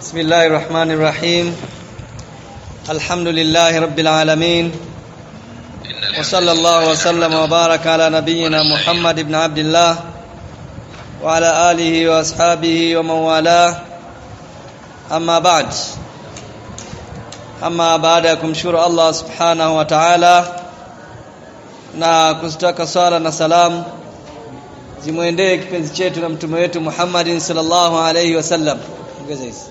بسم الله الرحمن الرحيم الحمد لله رب العالمين وصلى الله وسلم وبارك على نبينا محمد بن عبد الله وعلى آله وأصحابه ومن والاه أما بعد أما بعد kumshukuru Allah subhanahu wa ta'ala na kuzitaka sala na salamu zimwendee kipenzi chetu na mtume wetu Muhammadin sallallahu alayhi wasallam ongeza hizi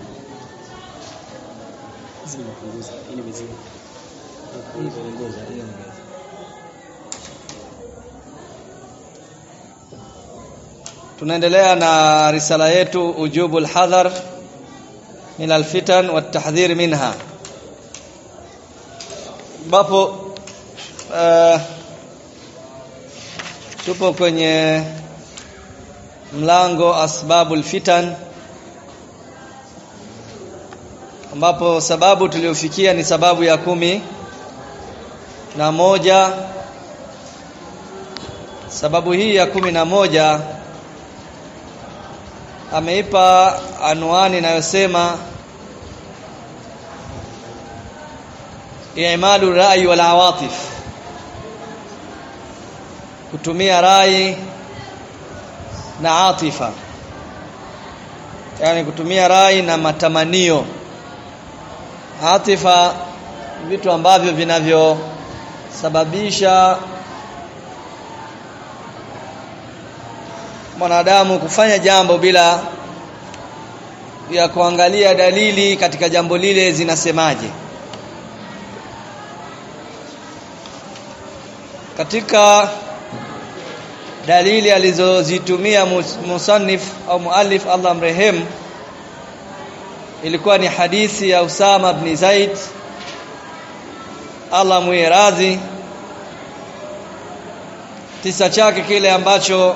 tunaendelea na risala yetu ujubu alhadhar min alfitan watahdhir minha ambapo uh, tupo kwenye mlango asbabul fitan ambapo sababu tuliofikia ni sababu ya kumi na moja sababu hii ya kumi na moja ameipa anwani inayosema i'malu rai wal awatif kutumia rai na atifa yani kutumia rai na matamanio atifa vitu ambavyo vinavyosababisha mwanadamu kufanya jambo bila ya kuangalia dalili katika jambo lile zinasemaje katika dalili alizozitumia musannif au muallif Allah mrehemu ilikuwa ni hadithi ya Usama ibn Zaid Allah muiradhi kisa chake kile ambacho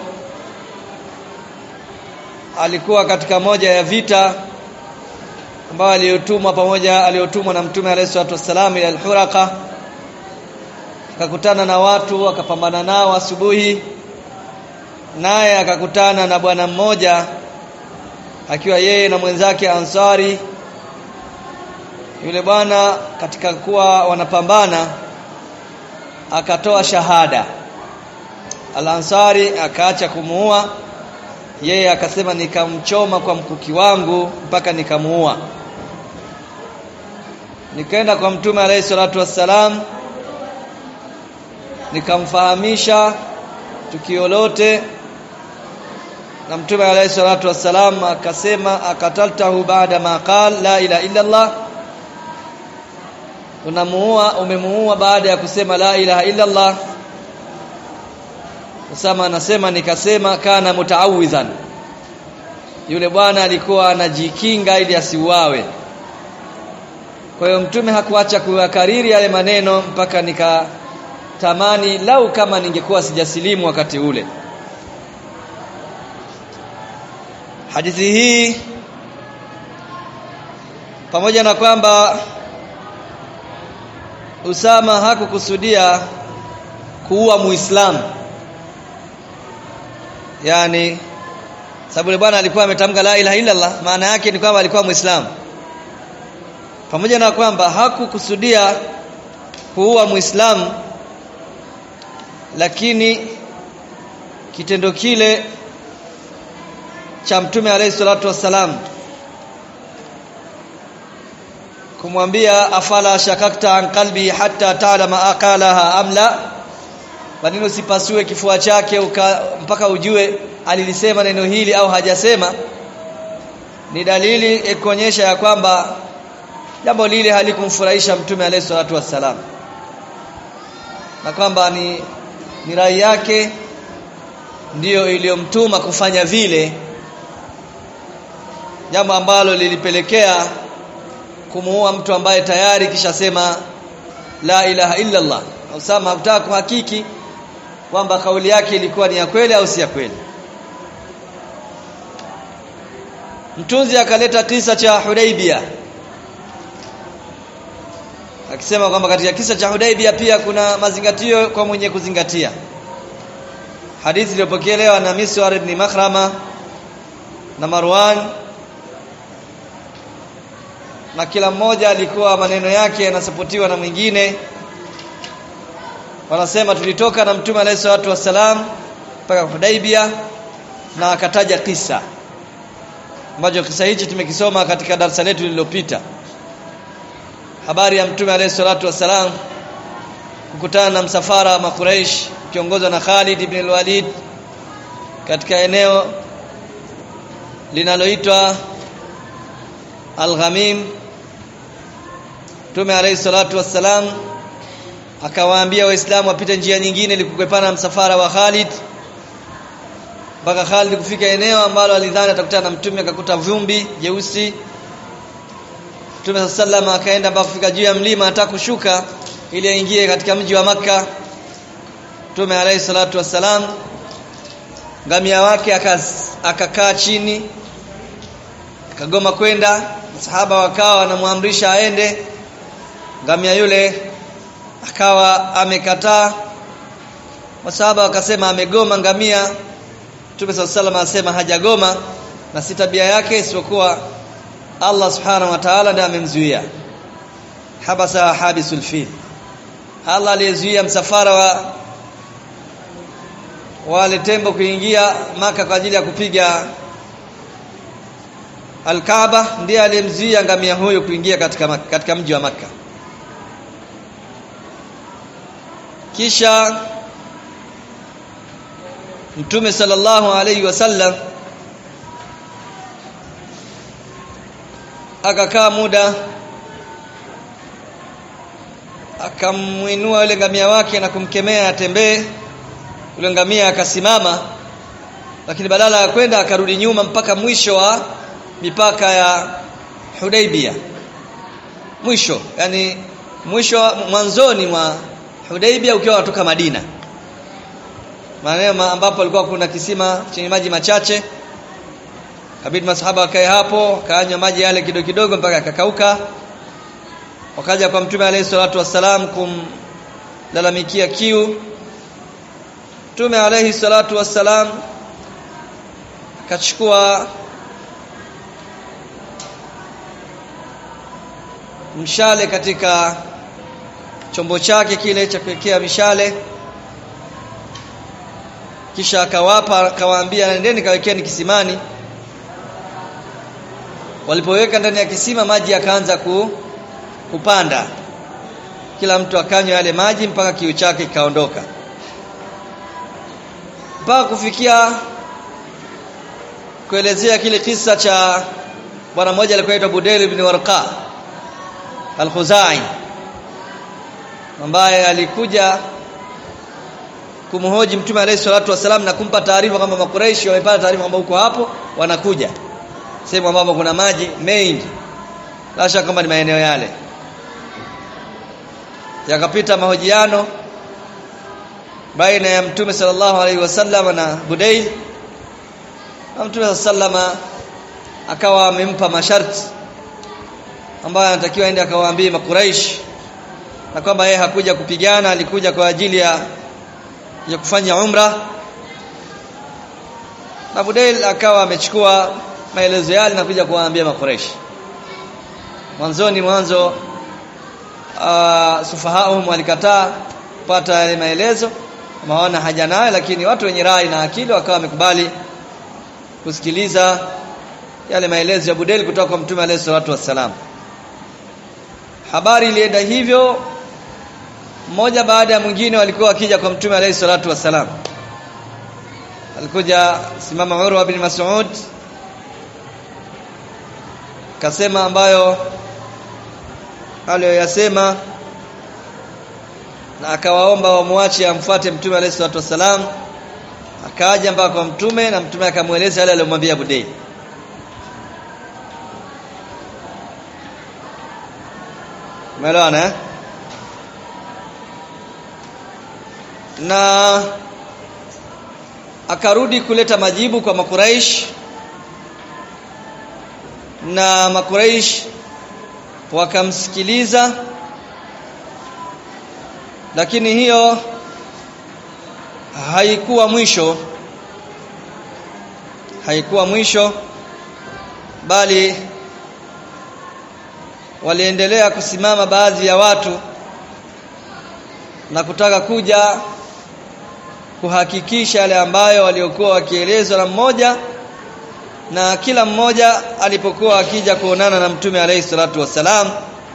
alikuwa katika moja ya vita ambayo aliyotumwa pamoja aliyotumwa na Mtume alayhi salatu wassalam ila al-Huraqa akakutana na watu akapambana nao asubuhi naye akakutana na bwana mmoja akiwa yeye na mwenzake Ansari yule bwana katika kuwa wanapambana akatoa shahada Al-Ansari akaacha kumuua yeye akasema nikamchoma kwa mkuki wangu mpaka nikamuua nikaenda kwa mtume alayhi salatu wassalam nikamfahamisha tukio lote na mtume alayhi salatu wassalam akasema akataltahu baada ma qal la ilaha illa Allah unamuua umemuua baada ya kusema la ilaha illa Allah Usama anasema nikasema kana mutaawidhan yule bwana alikuwa anajikinga ili asiuawe kwa hiyo mtume hakuacha kuyakariri yale maneno mpaka nikatamani lau kama ningekuwa sijasilimu wakati ule hadithi hii pamoja na kwamba Usama hakukusudia kuua Muislamu yani sababu yule bwana alikuwa ametamka la ilaha illa Allah maana yake ni kwamba alikuwa Muislamu pamoja na kwamba hakukusudia kuua Muislamu lakini kitendo kile cha mtume alayhi salatu wassalam kumwambia afala shakakta an qalbi hatta ta'lama aqalaha amla kwa nini usipasue kifua chake uka, mpaka ujue alilisema neno hili au hajasema ni dalili kuonyesha ya kwamba jambo lile halikumfurahisha mtume alayhi salatu wassalam na kwamba ni ni rai yake ndiyo iliyomtuma kufanya vile jambo ambalo lilipelekea kumuua mtu ambaye tayari kishasema la ilaha illa Allah Usama hakutaka kuhakiki kwamba kauli yake ilikuwa ni ya kweli au si ya kweli mtunzi akaleta kisa cha Hudaibia akisema kwamba katika kisa cha Hudaibia pia kuna mazingatio kwa mwenye kuzingatia hadithi iliyopokelewa na Miswar ibn Makhrama na Marwan na kila mmoja alikuwa maneno yake yanasapotiwa na mwingine wanasema tulitoka na mtume alayhi salatu wassalam mpaka Hudaibia na akataja kisa ambacho kisa hichi tumekisoma katika darasa letu lililopita habari ya mtume alayhi salatu wassalam kukutana na msafara wa Makuraish kiongozwa na Khalid ibn al-Walid katika eneo linaloitwa Al-Ghamim Mtume alayhi salatu wassalam akawaambia waislamu wapite njia nyingine ili kukwepana na msafara wa Khalid mpaka Khalid kufika eneo ambalo alidhani atakutana na mtume akakuta vumbi jeusi Mtume sallallahu akaenda mpaka kufika juu ya mlima hata kushuka ili aingie katika mji wa maka Mtume alayhi salatu wassalam ngamia wake akakaa chini akagoma kwenda sahaba wakawa wanamwamrisha aende ngamia yule akawa amekataa masahaba wakasema amegoma ngamia Mtume sallallahu asema hajagoma na si tabia yake isipokuwa Allah subhanahu wa ta'ala ndiye amemzuia habasa habisul fil Allah aliyezuia msafara wa wale tembo kuingia maka kwa ajili ya kupiga Al-Kaaba ndiye aliyemzuia ngamia huyo kuingia katika katika mji wa maka kisha Mtume sallallahu alayhi wasallam akakaa muda akamwinua yule ngamia wake na kumkemea atembee yule ngamia akasimama lakini badala ya kwenda akarudi nyuma mpaka mwisho wa mipaka ya Hudaibia mwisho yani mwisho mwanzoni mwa Hudaibia ukiwa watoka Madina maeneo ambapo alikuwa kuna kisima chenye maji machache kabidi masahaba wakae hapo kaanywa maji yale kidogo kidogo mpaka akakauka wakaja kwa mtume alayhi salatu wassalam kumlalamikia kiu mtume alayhi salatu wassalam akachukua mshale katika chombo chake kile cha kuwekea mishale kisha akawapa akawaambia nendeni kawekeni kisimani walipoweka ndani ya kisima maji yakaanza ku, kupanda kila mtu akanywa yale maji mpaka kiu chake kikaondoka mpaka kufikia kuelezea kile kisa cha bwana mmoja alikuwa aitwa Budail ibn Warqa al-Khuzai ambaye alikuja kumhoji mtume alayhi salatu wasalam na kumpa taarifa kwamba makuraishi wamepata taarifa kwamba huko hapo wanakuja sehemu ambapo kuna maji mengi la shaka kwamba ni maeneo yale yakapita mahojiano baina ya mtume sallallahu alaihi wasallam na Budail na mtume sallama akawa amempa masharti ambayo anatakiwa aende akawaambie makuraish na kwamba yeye hakuja kupigana alikuja kwa ajili ya ya kufanya umra na Budail akawa amechukua maelezo yale na kuja kuwaambia makuraish mwanzoni mwanzo uh, sufahauhum walikataa kupata yale maelezo maona haja nayo lakini watu wenye rai na akili wakawa wamekubali kusikiliza yale maelezo ya Budel kutoka kwa Mtume alayhi salatu wassalam habari ilienda hivyo mmoja baada ya mwingine walikuwa wakija kwa Mtume alayhi salatu wassalam alikuja simama Urwa bin Mas'ud kasema ambayo aliyoyasema na akawaomba wamwache amfuate mtume alayhi salatu wasalam akaja mpaka kwa mtume na mtume akamweleza yale aliyomwambia Budayl Umeelewana eh? Na akarudi kuleta majibu kwa Makuraish na Makuraish wakamsikiliza lakini hiyo haikuwa mwisho haikuwa mwisho bali waliendelea kusimama baadhi ya watu na kutaka kuja kuhakikisha yale ambayo waliokuwa wakielezwa na mmoja na kila mmoja alipokuwa akija kuonana na mtume alayhi salatu wassalam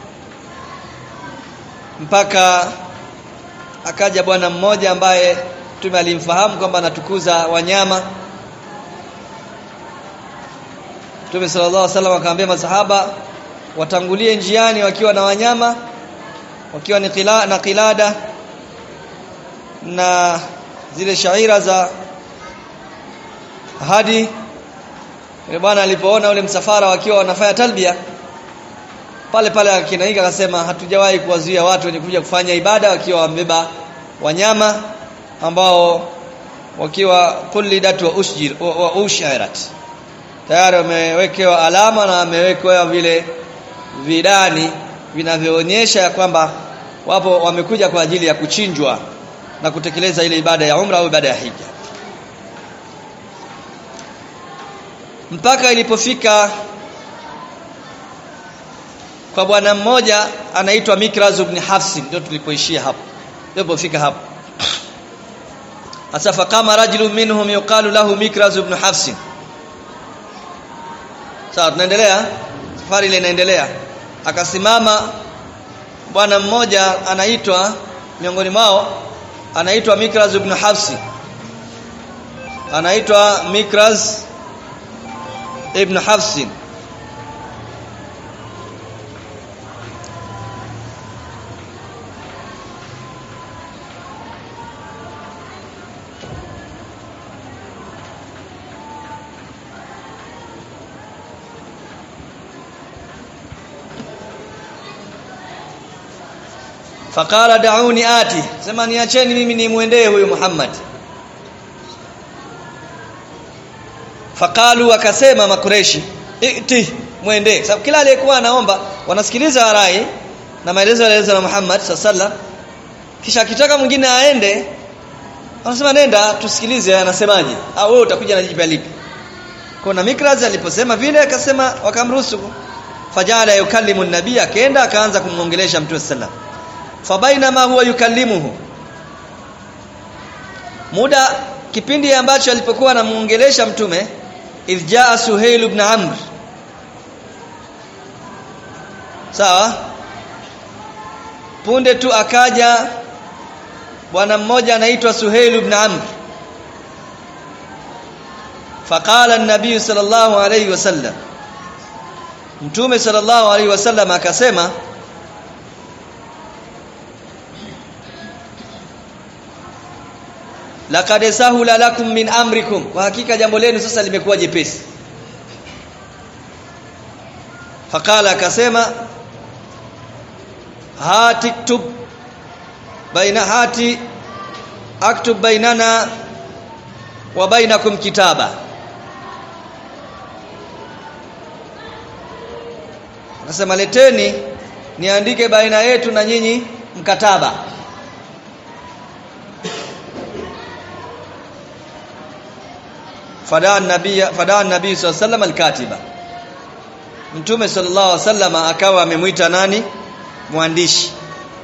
mpaka akaja bwana mmoja ambaye mtume alimfahamu kwamba anatukuza wanyama Mtume sallallahu alaihi wasallam akamwambia masahaba watangulie njiani wakiwa na wanyama wakiwa ni qila, na kilada na zile shaira za hadi yule bwana alipoona ule msafara wakiwa wanafanya talbia pale pale akinaika akasema hatujawahi kuwazuia watu wenye kuja kufanya ibada wakiwa wamebeba wanyama ambao wakiwa kullidat wa usjir wa, wa ushirat tayari wamewekewa alama na wamewekewa vile vidani vinavyoonyesha kwamba wapo wamekuja kwa ajili ya kuchinjwa na kutekeleza ile ibada ya umra au ibada ya hija mpaka ilipofika kwa bwana mmoja anaitwa Mikraz ibn Hafs ndio tulipoishia hapo tulipofika hapo asafa kama rajulun minhum yuqalu lahu Mikraz ibn Hafs sawa tunaendelea safari ile inaendelea akasimama bwana mmoja anaitwa miongoni mwao anaitwa Mikraz ibn Hafs anaitwa Mikraz ibn Hafs faqala da'uni ati sema niacheni mimi nimuendee huyu Muhammad faqalu wakasema makureshi iti muende sababu kila aliyekuwa anaomba wanasikiliza rai na maelezo yaliyoelezwa na Muhammad sallallahu kisha akitaka mwingine aende wanasema nenda tusikilize anasemaje au wewe utakuja na jipi lipi kuna Mikraz aliposema vile akasema wakamruhusu fajala yukallimu nabii akaenda akaanza kumwongelesha mtume sallallahu fabainama huwa yukallimuhu muda kipindi ambacho alipokuwa anamuongelesha mtume idjaa suhail ibn amr sawa punde tu akaja bwana mmoja anaitwa suhail ibn amr faqala an-nabiy sallallahu alayhi wasallam mtume sallallahu alayhi wasallam akasema laqad sahula lakum min amrikum kwa hakika jambo lenu sasa limekuwa jepesi faqala akasema hatiktub baina hati aktub bainana wa bainakum kitaba Nasema leteni niandike baina yetu na nyinyi mkataba fadaa nabii fadaa nabii sallallahu alaihi alkatiba mtume sallallahu alaihi wasallam akawa amemwita nani mwandishi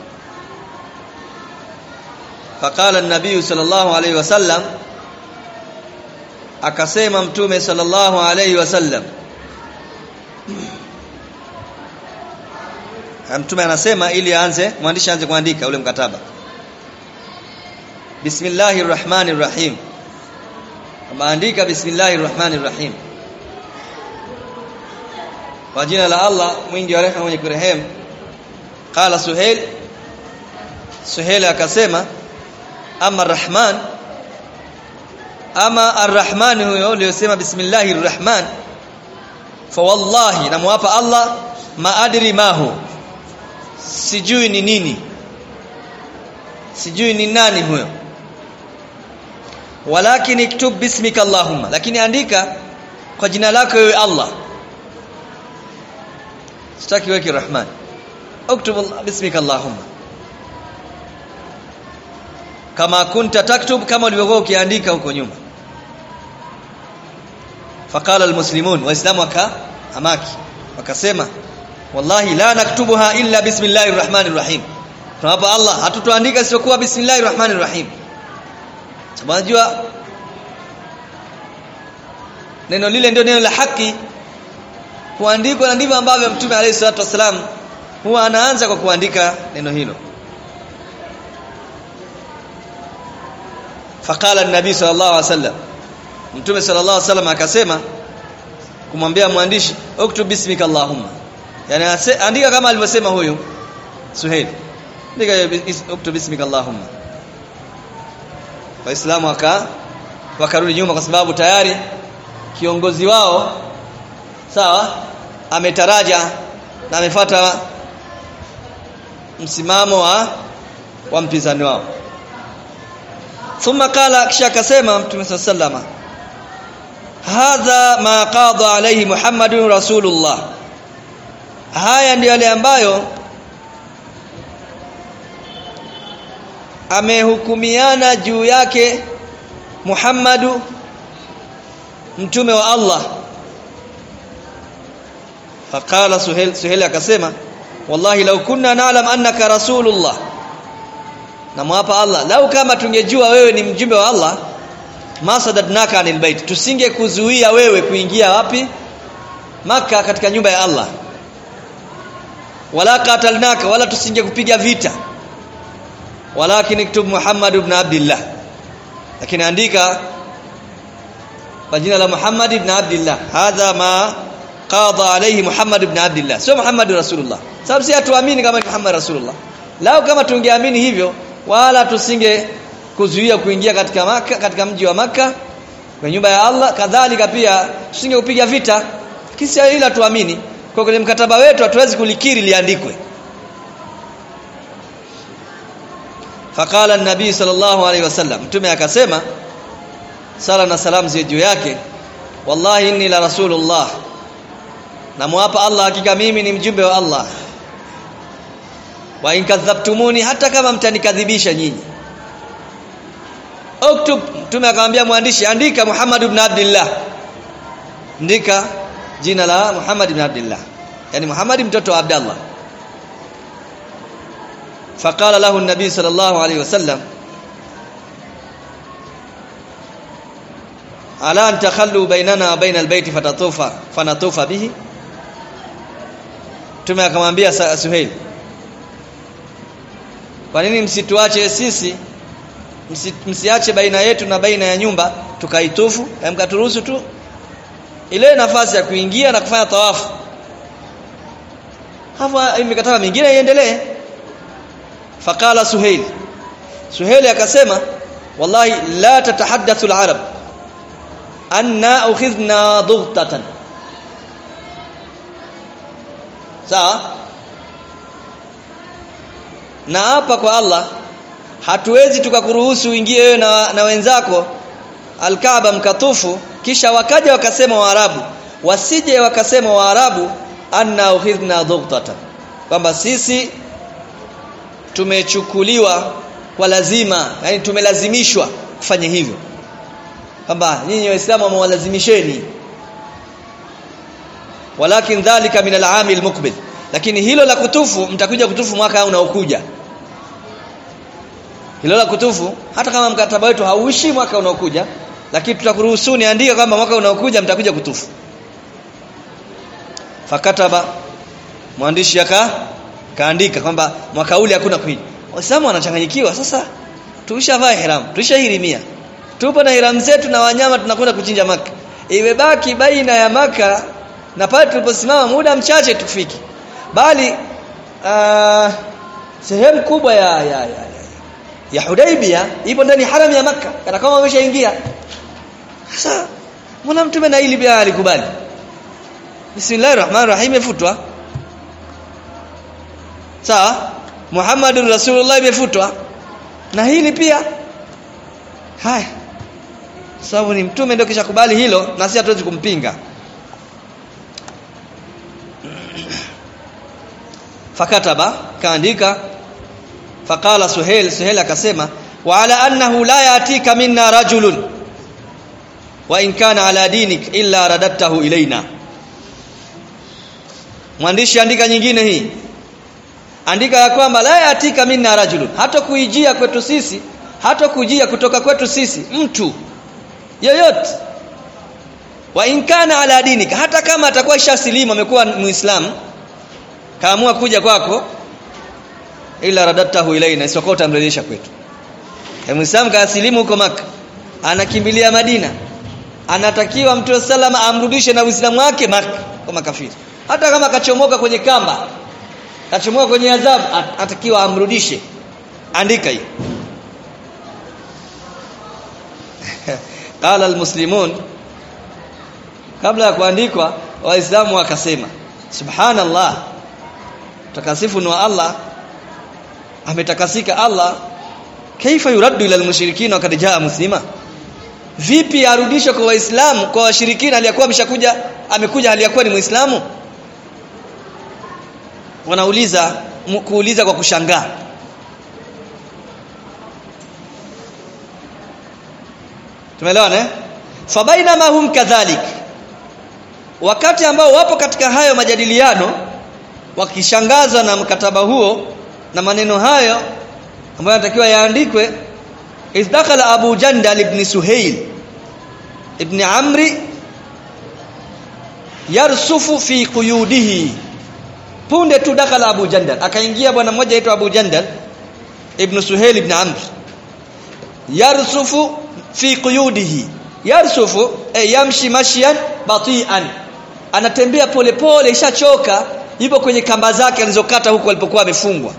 faqala an-nabii sallallahu alaihi wasallam akasema mtume sallallahu alaihi wasallam mtume anasema ili aanze mwandishi aanze kuandika ule mkataba bismillahir rahmanir rahim maandika bismillahir rahmanir rahim kwa jina la Allah mwingi wa rehema mwenye kurehemu qala suhail suhail akasema ama arrahman ama arrahman huyo aliyosema bismillahir rahman fa wallahi namwapa Allah ma adri mahu sijui ni nini sijui ni nani huyo walakin iktub bismika allahumma lakini andika kwa jina lako wewe Allah sitaki weke rahman uktub bismika allahumma kama kunta taktub kama ulivyokuwa ukiandika huko nyuma faqala almuslimun waislamu waka amaki wakasema wallahi la naktubuha illa bismillahir rahmanir rahim tunapa Allah hatutoandika isipokuwa bismillahir rahmanir rahim unajua neno lile ndio neno la haki kuandikwa na ndivyo ambavyo mtume alayhi salatu wasalam huwa anaanza kwa kuandika neno hilo faqala an-nabi sallallahu alaihi wasallam mtume sallallahu alaihi wasallam akasema kumwambia mwandishi uktub bismika allahumma yani andika kama alivyosema huyu suhail andika uktub bismika allahumma waislamu waka wakarudi nyuma kwa sababu tayari kiongozi wao sawa ametaraja na amefuata msimamo wa wa mpinzani wao thumma qala kisha akasema mtume sallama hadha ma qada alayhi muhammadun rasulullah haya ndio yale ambayo amehukumiana juu yake Muhammadu mtume wa Allah faqala suhail suhail akasema wallahi law kunna na'lam annaka rasulullah namwapa Allah lau kama tungejua wewe ni mjumbe wa Allah masadadnaka anil bait tusinge kuzuia wewe kuingia wapi maka katika nyumba ya Allah wala qatalnaka wala tusinge kupiga vita walakin iktub Muhammad ibn Abdullah lakini andika kwa jina la Muhammad ibn Abdullah hadha ma qada alayhi Muhammad ibn Abdullah sio Muhammad rasulullah sababu si hatuamini kama ni Muhammad rasulullah lao kama tungeamini hivyo wala tusinge kuzuia kuingia katika maka katika mji wa maka kwa nyumba ya Allah kadhalika pia tusinge kupiga vita kisa ila tuamini kwa kwenye mkataba wetu hatuwezi kulikiri liandikwe faqala an-nabii sallallahu alaihi wasallam mtume akasema sala na salam ziwe juu yake wallahi inni la rasulullah namwapa Allah hakika mimi ni mjumbe wa Allah wa in kadhabtumuni hata kama mtanikadhibisha nyinyi uktub mtume akamwambia mwandishi andika Muhammad ibn Abdullah andika jina la Muhammad ibn Abdullah yani Muhammad mtoto wa Abdullah فقال له النبي صلى الله عليه وسلم ala an takhallu bainana wa baina albayti fatatufa fanatufa bihi tume akamwambia Suhail kwa nini msituache sisi msi, msiache baina yetu na baina ya nyumba tukaitufu mkaturuhusu tu ile nafasi ya kuingia na kufanya tawafu hapo imekataka mingine iendelee faqala Suhail Suhail akasema wallahi la tatahaddathu al-arab anna ukhidna dughtatan sawa na hapa kwa Allah hatuwezi tukakuruhusu uingie wewe na, na wenzako alkaaba mkatufu kisha wakaja wakasema waarabu wasije wakasema waarabu anna ukhidna dughtatan kwamba sisi tumechukuliwa kwa lazima yani tumelazimishwa kufanya hivyo kwamba nyinyi waislamu wamewalazimisheni walakin dhalika min al-aam al-muqbil lakini hilo la kutufu mtakuja kutufu mwaka unaokuja hilo la kutufu hata kama mkataba wetu hauishi mwaka unaokuja lakini tutakuruhusuni andika kwamba mwaka unaokuja mtakuja kutufu fakataba mwandishi aka kaandika kwamba mwaka ule hakuna kuja waislamu wanachanganyikiwa sasa tulishavaa ihram tulishahirimia tupo na ihram zetu na wanyama tunakwenda kuchinja maka imebaki baina ya maka na pale tuliposimama muda mchache tufiki bali uh, sehemu kubwa ya ya, ya, ya, ya Hudaibia ipo ndani haram ya maka kana kama wameshaingia sasa mbona mtume na hili pia alikubali Bismillahir Rahmanir Rahim imefutwa sawa Muhammadur Rasulullah imefutwa na hili pia haya sababu ni mtume ndio kisha kubali hilo na sisi hatuwezi kumpinga fakataba kaandika faqala suhail suhail akasema wa ala annahu la yatika minna rajulun wa in kana ala dinik illa radadtahu ilaina mwandishi andika nyingine hii andika ya kwamba la yatika minna rajulun hata kuijia kwetu sisi hata kujia kutoka kwetu sisi mtu yoyote wa inkana ala dinika hata kama atakuwa ishasilimu amekuwa muislamu kaamua kuja kwako ila radatahu ilaina isipokuwa utamrejesha kwetu e muislamu kaasilimu huko maka anakimbilia madina anatakiwa mtume salama amrudishe na uislamu wake maka kwa makafiri hata kama kachomoka kwenye kamba kachomoka kwenye adhabu atakiwa amrudishe andika hii qala almuslimun kabla ya kuandikwa waislamu wakasema subhanallah takasifu ni wa Allah ametakasika Allah kaifa yuraddu ila almushrikina wakati jaa muslima vipi arudishwe kwa waislamu kwa washirikina aliyakuwa ameshakuja amekuja aliyakuwa ni muislamu wanauliza kuuliza kwa kushangaa tumeelewana eh fabainama hum kadhalik wakati ambao wapo katika hayo majadiliano wakishangazwa na mkataba huo na maneno hayo ambayo yanatakiwa yaandikwe izdakhala abu jandal ibn suhail ibn amri yarsufu fi quyudihi punde tu dakhala abu jandal akaingia bwana mmoja aitwa abu jandal ibn suhail ibn amr yarsufu fi quyudihi yarsufu e yamshi mashyan batian anatembea polepole ishachoka yupo kwenye kamba zake alizokata huko alipokuwa amefungwa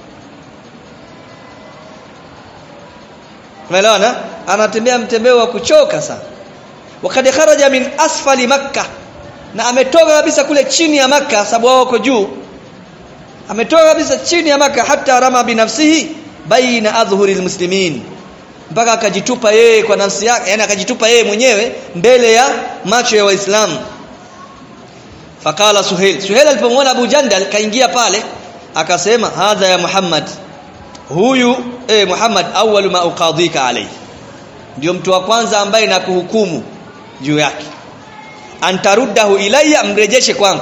umeelewana anatembea mtembeo wa kuchoka sana wakati kharaja min asfali makkah na ametoka kabisa kule chini ya maka sababu wao wako juu ametoka kabisa chini ya maka hata rama binafsihi baina adhhuri almuslimin mpaka akajitupa yeye kwa nafsi yake yani akajitupa yeye mwenyewe mbele ya macho ya waislamu fakala suhail suhail alipomwona abu jandal kaingia pale akasema hadha ya muhammad huyu eh muhammad awwalu ma uqadhika alayhi ndio mtu wa kwanza ambaye nakuhukumu juu yake antaruddahu ilayya mrejeshe kwangu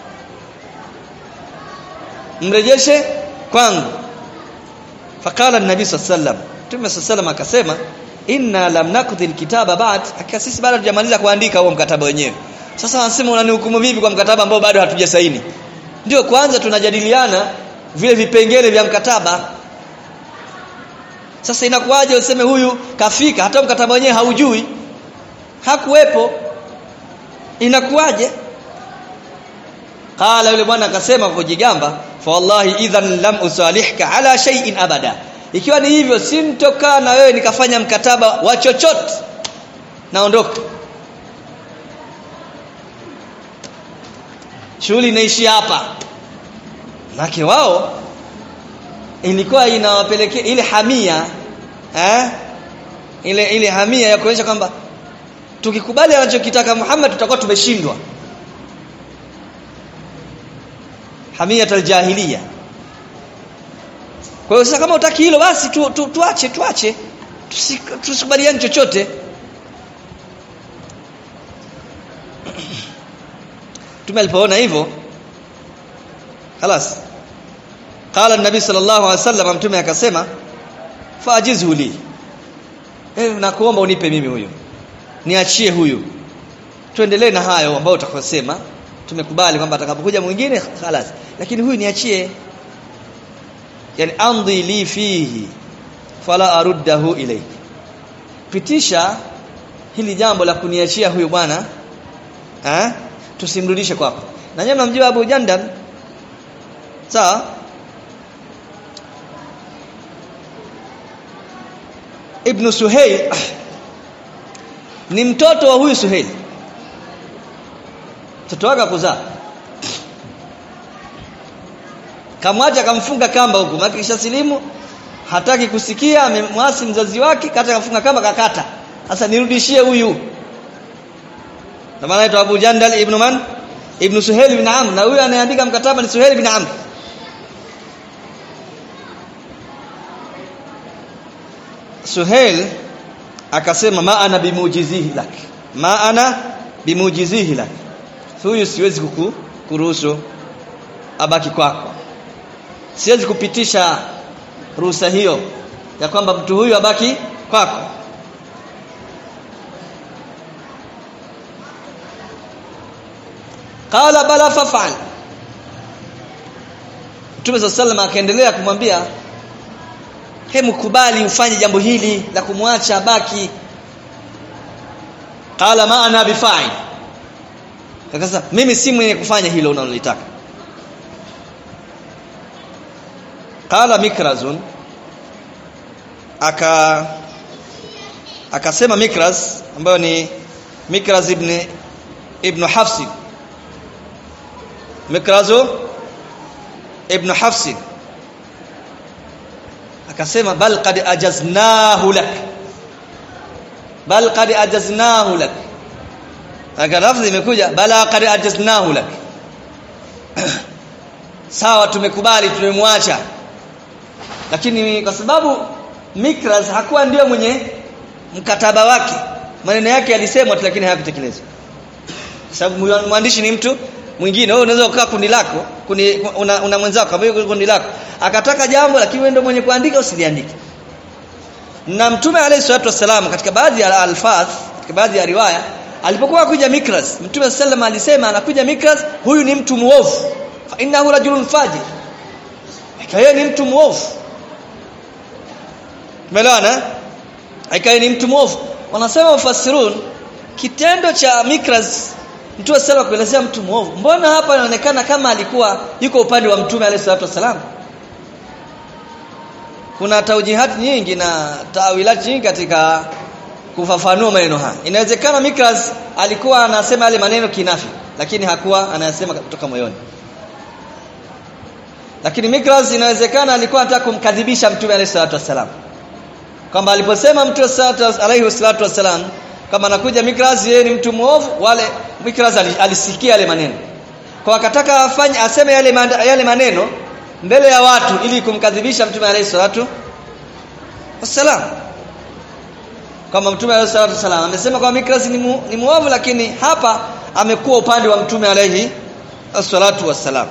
mrejeshe kwangu fakala nabii sallam Mtume sallam akasema inna lam nakdhi alkitaba ba'd hakika sisi bado hatujamaliza kuandika huo mkataba wenyewe sasa wanasema unanihukumu vipi kwa mkataba ambao bado hatujasaini ndio kwanza tunajadiliana vile vipengele vya mkataba sasa inakuwaje useme huyu kafika hata mkataba wenyewe haujui hakuwepo inakuwaje qala yule bwana akasema kwa kujigamba fa wallahi idhan lam usalihka ala shay'in abada ikiwa ni hivyo simtokaa na wewe nikafanya mkataba wa chochote naondoka shughuli inaishia hapa maki wao ilikuwa inawapelekea ile hamia eh ile ile hamia ya kuonyesha kwamba tukikubali anachokitaka Muhammad tutakuwa tumeshindwa hamia aljahiliya kwa hiyo sasa kama utaki hilo basi tu, tu, tuache tuache tusikubaliane chochote Mtume alipoona hivyo خلاص قال النبي صلى الله عليه وسلم mtume akasema fajizhu li eh nakuomba unipe mimi huyo niachie huyu tuendelee na hayo ambayo utakosema tumekubali kwamba atakapokuja mwingine خلاص lakini huyu niachie yani amdhi li fihi fala aruddahu ilayk pitisha hili jambo la kuniachia huyu bwana eh tusimrudishe kwako na nyinyi mnamjua Abu Jandal sawa Ibn Suhail ni mtoto wa huyu Suhail mtoto wake kuzaa kamwacha kamfunga kamba huku maana kisha silimu hataki kusikia amemwasi mzazi wake kata kafunga kamba kakata sasa nirudishie huyu na maana anaitwa Abu Jandal ibn man ibn Suhail ibn Amr na huyu anayeandika mkataba ni Suhail ibn Amr Suhail akasema ma ana bimujizihi lak ma ana bimujizihi lak huyu siwezi kuku kuruhusu abaki kwako siwezi kupitisha ruhusa hiyo ya kwamba mtu huyu abaki kwako qala bala fafal Mtume sallallahu alayhi akaendelea kumwambia hemu kubali ufanye jambo hili la kumwacha abaki qala ma ana bifa'il akasema mimi si mwenye kufanya hilo unalolitaka qala mikrazun aka akasema mikraz ambayo ni mikraz ibn ibn hafs mikrazu ibn hafs akasema bal qad ajaznahu lak bal qad ajaznahu lak aka lafzi imekuja bala qad ajaznahu lak sawa tumekubali tumemwacha lakini kwa sababu Mikraz hakuwa ndio mwenye mkataba wake maneno yake yalisemwa tu lakini hayakutekelezwa sababu mwandishi ni mtu mwingine wewe unaweza kukaa kundi lako kundi una, una mwenzako ambaye kundi lako akataka jambo lakini wewe ndio mwenye kuandika usiliandike na mtume alayhi salatu wasallam katika baadhi ya alfaz katika baadhi ya riwaya alipokuwa kuja Mikraz mtume sallam alisema anakuja Mikraz huyu ni mtu muovu fa innahu rajulun fajir yeye ni mtu muovu Umeelewana? Aikaye ni mtu mwovu. Wanasema mufassirun kitendo cha Mikraz mtu asema kuelezea mtu mwovu. Mbona hapa inaonekana kama alikuwa yuko upande wa Mtume alayhi salatu wasalam? Kuna taujihati nyingi na tawilati nyingi katika kufafanua maneno haya. Inawezekana Mikraz alikuwa anasema yale maneno kinafi lakini hakuwa anayasema kutoka moyoni. Lakini Mikraz inawezekana alikuwa anataka kumkadhibisha Mtume alayhi salatu wasalam kwamba aliposema mtu alayhi salatu wasalam kama anakuja Mikraz yeye ni mtu muovu wale Mikraz alisikia yale maneno kwa akataka afanye aseme yale yale maneno mbele ya watu ili kumkadhibisha mtume alayhi salatu wassalam kama mtume alayhi salatu wassalam amesema kwa Mikraz ni, mu, ni muovu lakini hapa amekuwa upande wa mtume alayhi salatu wassalam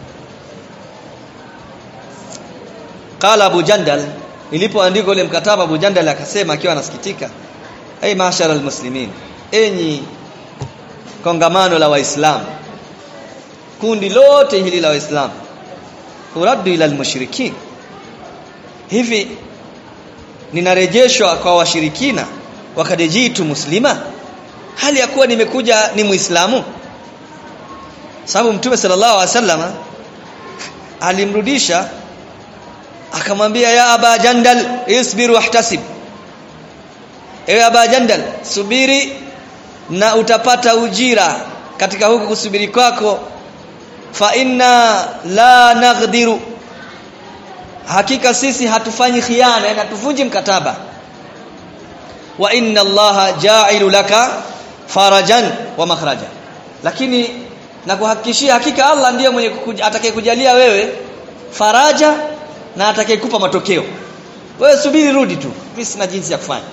qala abu jandal ilipoandikwa ule mkataba Abu Jandal akasema akiwa anasikitika ay mashara almuslimin enyi kongamano la waislamu kundi lote hili la waislamu uraddu ila almushrikin hivi ninarejeshwa kwa washirikina wakadejitu muslima hali ya kuwa nimekuja ni muislamu sababu mtume sallallahu alaihi wasallam alimrudisha akamwambia ya aba jandal isbir wahtasib ewe aba jandal subiri na utapata ujira katika huku kusubiri kwako fa inna la naghdiru hakika sisi hatufanyi khiana na tuvunji mkataba wa inna allaha ja'ilu laka farajan wa makhraja lakini na kuhakikishia hakika Allah ndiye mwenye atakayekujalia wewe faraja na atakayekupa matokeo wewe subiri rudi tu mimi sina jinsi ya kufanya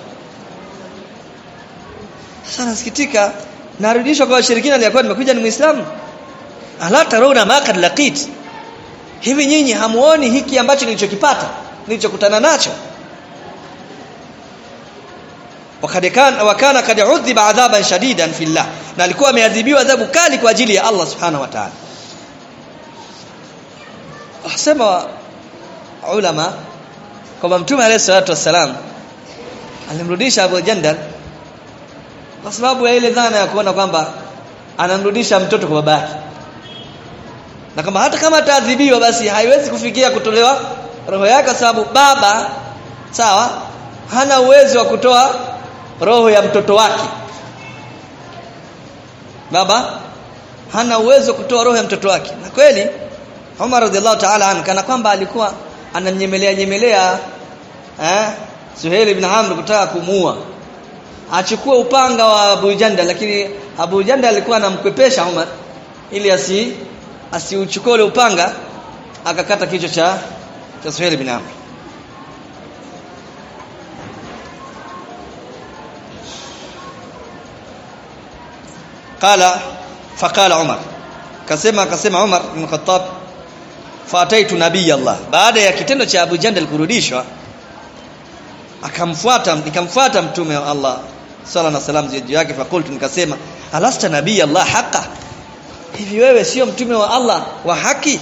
sasa nasikitika narudishwa kwa washirikina aliyakuwa nimekuja ni muislamu ala taruna ma kad laqit hivi nyinyi hamuoni hiki ambacho nilichokipata nilichokutana nacho wakad kana wakana kad udhiba adhaban shadidan fillah na alikuwa ameadhibiwa adhabu kali kwa ajili ya Allah subhanahu wa ta'ala asema ulama kwamba mtume alayhi salatu wassalam alimrudisha Abu Jandal kwa sababu ya ile dhana ya kuona kwamba anamrudisha mtoto kwa babake na kama hata kama ataadhibiwa basi haiwezi kufikia kutolewa roho yake kwa sababu baba sawa hana uwezo wa kutoa roho ya mtoto wake baba hana uwezo wa kutoa roho ya mtoto wake na kweli Umar radhiallahu ta'ala anhu kana kwamba alikuwa anamnyemelea nyemelea eh Suhail ibn Amr kutaka kumuua achukue upanga wa Abu Janda lakini Abu Janda alikuwa anamkwepesha Umar ili asi asiuchukue ule upanga akakata kichwa cha cha Suhail ibn Amr qala faqala Umar kasema akasema Umar ibn Khattab fataitu nabii Allah baada ya kitendo cha Abu Jandal kurudishwa akamfuata nikamfuata mtume wa Allah sala na salam juu yake fakultu nikasema alasta nabii Allah haqa hivi wewe sio mtume wa Allah wa haki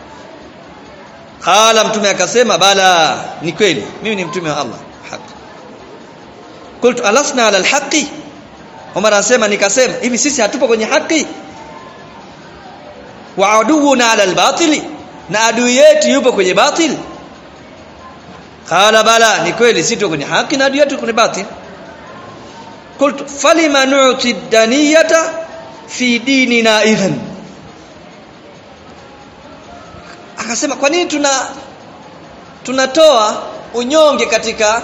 qala mtume akasema bala ni kweli mimi ni mtume wa Allah haki qultu alasna ala alhaqi Umar anasema nikasema hivi sisi hatupo kwenye haki wa aduuna ala albatili na adui yetu yupo kwenye batil qala bala ni kweli sisi tuko kwenye haki na adui yetu kwenye batil qultu falima nu'ti daniyata fi dinina idhan akasema kwa nini tuna tunatoa unyonge katika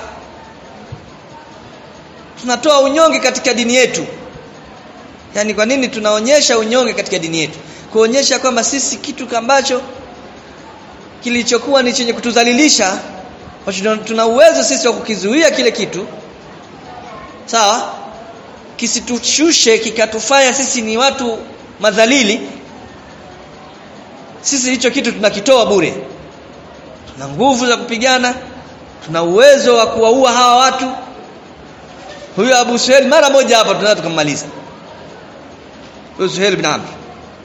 tunatoa unyonge katika dini yetu yani kwa nini tunaonyesha unyonge katika dini yetu kuonyesha kwamba sisi kitu ambacho kilichokuwa ni chenye kutudhalilisha tuna uwezo sisi wa kukizuia kile kitu sawa kisitushushe kikatufanya sisi ni watu madhalili sisi hicho kitu tunakitoa bure tuna nguvu za kupigana tuna uwezo wa kuwaua hawa watu huyo Abu Suhail mara moja hapa tunaweza tukammaliza huyo Suhail bin Amr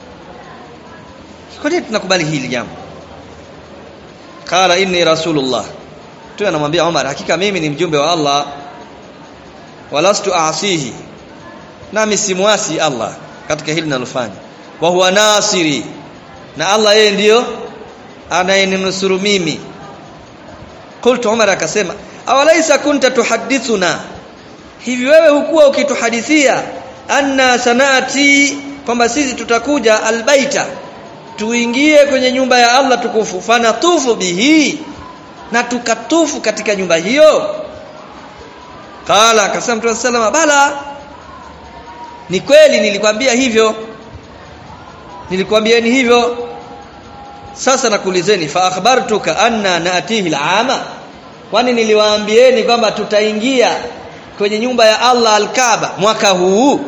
kwa nini tunakubali hili jambo qala inni rasulullah tu anamwambia Umar hakika mimi ni mjumbe wa Allah walastu aasihi nami simwasi Allah katika hili ninalofanya wa huwa nasiri na Allah yeye ndiyo anayeninusuru mimi qultu Umar akasema awalaisa kunta tuhaddithuna hivi wewe hukuwa ukituhadithia anna sanati kwamba sisi tutakuja albaita tuingie kwenye nyumba ya Allah tukufu fanatufu bihi na tukatufu katika nyumba hiyo qala akasema mtume sallallahu bala ni kweli nilikwambia hivyo nilikwambieni hivyo sasa nakuulizeni fa akhbartuka anna naatihi alama kwani niliwaambieni kwamba tutaingia kwenye nyumba ya Allah al-Kaaba mwaka huu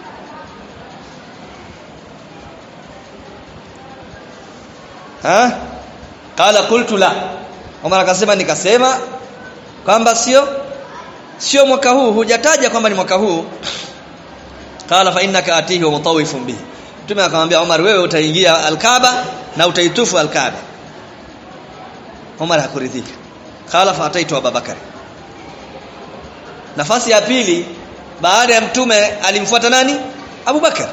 ha qala qultu la Umar akasema nikasema kwamba sio sio mwaka huu hujataja kwamba ni mwaka huu qala fa innaka atihi wa mutawifun bihi Mtume akamwambia Umar wewe utaingia al-Kaaba na utaitufu al-Kaaba Umar hakuridhika qala fa ataitu Abubakar nafasi ya pili baada ya mtume alimfuata nani Abu Bakar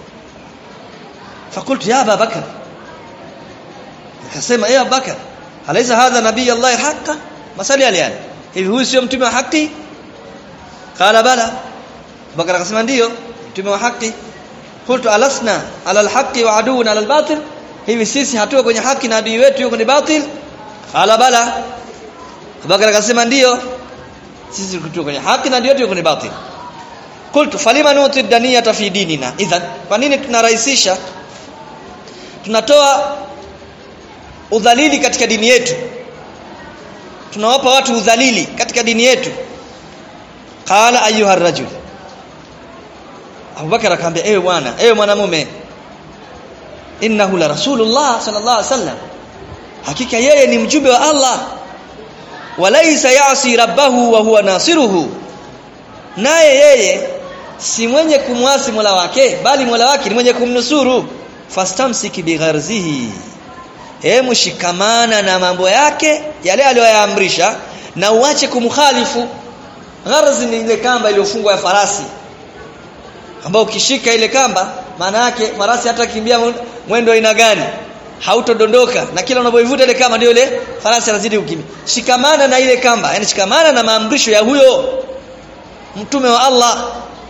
fakultu ya Abu Bakar akasema ya Abu Bakar alaysa hadha nabii Allah haqa masali aliani hivi huyu sio mtume wa haki qala bala Abu Bakar akasema ndio mtume wa haki qultu alasna ala alhaqi wa aduuna ala albatil hivi sisi hatuko kwenye haki na adui wetu yuko kwenye batil qala bala Abu Bakar akasema ndio sisi tuko kwenye haki na ndio tuko kwenye batil qultu falima nuti daniyata fi dinina idhan kwa nini tunarahisisha tunatoa udhalili katika dini yetu tunawapa watu udhalili katika dini yetu qala ayuha rajul Abubakar akamwambia ewe bwana ewe mwanamume innahu la rasulullah sallallahu alaihi wasallam hakika yeye ni mjumbe wa Allah walaisa yasi rabbahu wa huwa nasiruhu naye yeye si mwenye kumwasi Mola wake bali Mola wake ni mwenye kumnusuru fastamsiki bigharzihi hemu shikamana na mambo yake yale aliyoyaamrisha na uache kumkhalifu gharzi ni ile kamba iliyofungwa ya farasi ambao ukishika ile kamba maana yake farasi hata kimbia mwendo aina gani hautodondoka na kila unapoivuta ile kamba ndio ile farasi anazidi kukimbia shikamana na ile kamba yani shikamana na maamrisho ya huyo mtume wa Allah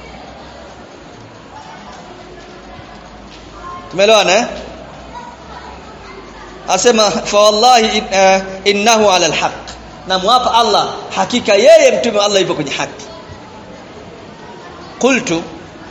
tumeelewana eh asema fa wallahi in, uh, innahu ala alhaq na mwapa Allah hakika yeye mtume wa Allah yupo kwenye haki qultu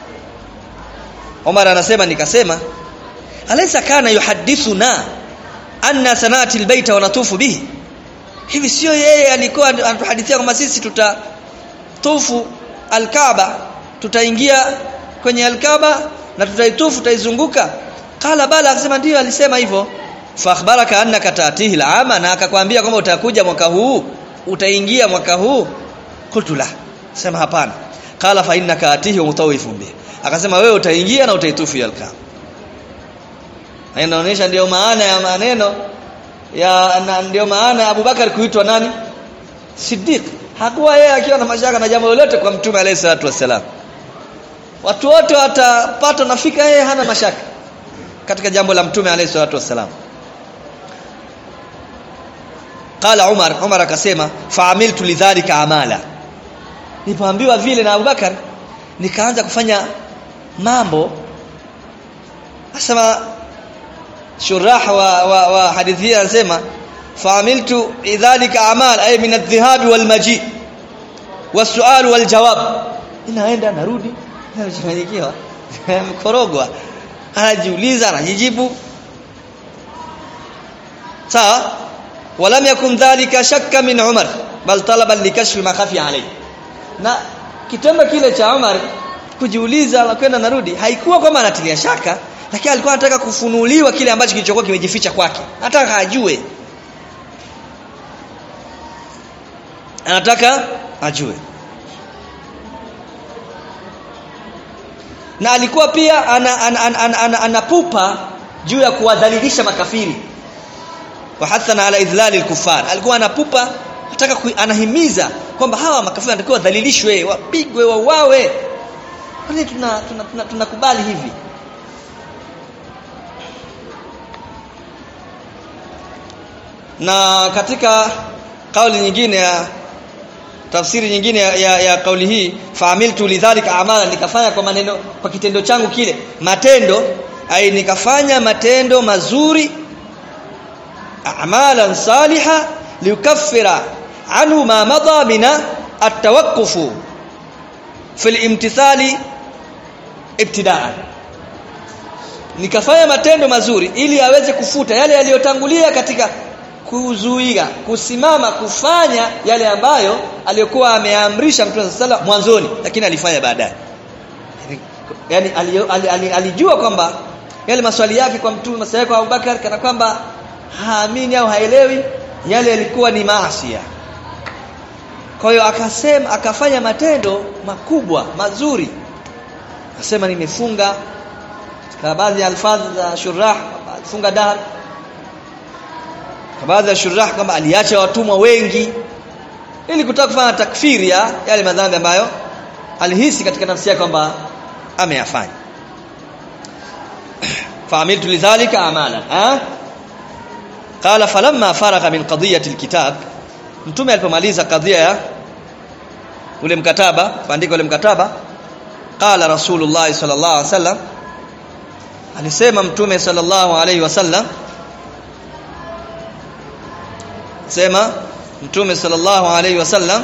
Umar anasema nikasema alaysa kana yuhaddithuna anna sanati albayta wa natufu bihi hivi sio yeye alikuwa anatuhadithia kwamba sisi tutatufu alkaaba tutaingia kwenye alkaaba na tutaitufu tutaizunguka qala bala akasema ndio alisema hivyo fa akhbaraka annaka taatihi al'ama na akakwambia kwamba utakuja mwaka huu utaingia mwaka huu qultu la sema hapana qala fa innaka atihi mutawifun bi akasema wewe utaingia na utaitufu al-kaaba inaonyesha ndio maana ya maneno ya na ndio maana ya Abubakar kuitwa nani Siddiq hakuwa yeye akiwa na mashaka na jambo lolote kwa mtume alayhi salatu wasalam watu wote watapata nafika yeye hana mashaka katika jambo la mtume alayhi salatu wasalam qala Umar Umar akasema fa'amiltu lidhalika amala nilipoambiwa vile na Abubakar nikaanza kufanya mambo asema shurah wa, wa, wa hadithi anasema fa'amiltu idhalika amal ay min adh-dhihab wal maji was-su'al wal jawab inaenda narudi nachanganyikiwa mkorogwa anajiuliza anajijibu sawa walam yakun dhalika shakka min umar bal talaba likashfi ma khafi alayhi na kitendo kile cha Umar kujiuliza na kwenda narudi haikuwa kwamba anatilia shaka lakini alikuwa anataka kufunuliwa kile ambacho kilichokuwa kimejificha kwake anataka ajue anataka ajue na alikuwa pia anapupa ana, ana, ana, ana, ana juu ya kuwadhalilisha makafiri wa hathana ala idhlali al-kuffar alikuwa anapupa anataka anahimiza kwamba hawa makafiri wanatakiwa wadhalilishwe wapigwe wauawe kwani tuna tunakubali tuna, tuna, tuna hivi na katika kauli nyingine ya tafsiri nyingine ya, ya, ya kauli hii faamiltu lidhalika amala nikafanya kwa maneno kwa kitendo changu kile matendo ai nikafanya matendo mazuri a'malan saliha liukaffira anhu ma madha mina at-tawaqquf fi al-imtithali ibtida'an nikafanya matendo mazuri ili aweze kufuta yale yaliyotangulia katika kuzuia kusimama kufanya yale ambayo aliyokuwa ameamrisha Mtume sala mwanzoni lakini alifanya baadaye yani alijua kwamba yale maswali yake kwa Mtume maswali kwa Abubakar kana kwamba haamini au haelewi yale yalikuwa ni maasi kwa hiyo akasema akafanya matendo makubwa mazuri akasema nimefunga kwa baadhi ya alfadhi za shurah funga dahr kwa baadhi ya shurah kwamba aliacha watumwa wengi ili kutaka kufanya takfiri ya yale madhambi ambayo alihisi katika nafsi yake kwamba ameyafanya fa'amiltu lidhalika amala ha qala falamma faragha min qadiyati alkitab mtume alipomaliza kadhia ya ule mkataba kuandika ule mkataba qala rasulullah sallallahu alaihi wasallam alisema mtume sallallahu alaihi wasallam sema mtume sallallahu alaihi wasallam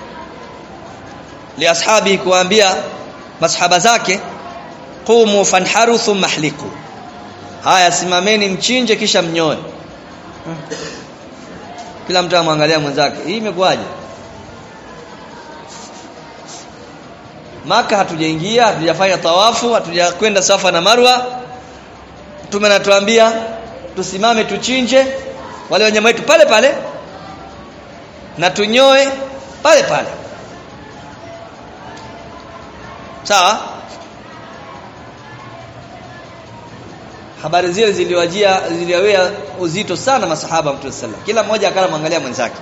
li ashabi kuambia masahaba zake qumu fanharu thumma hliqu haya simameni mchinje kisha mnyoe kila mtu amwangalia mwenzake hii imekuwaje maka hatujaingia hatujafanya tawafu hatujakwenda safa na marwa mtume anatuambia tusimame tuchinje wale wanyama wetu pale pale na tunyoe pale pale sawa habari zile ziliwajia ziliwawea uzito sana masahaba mtume sallallahu kila mmoja akala mwangalia mwenzake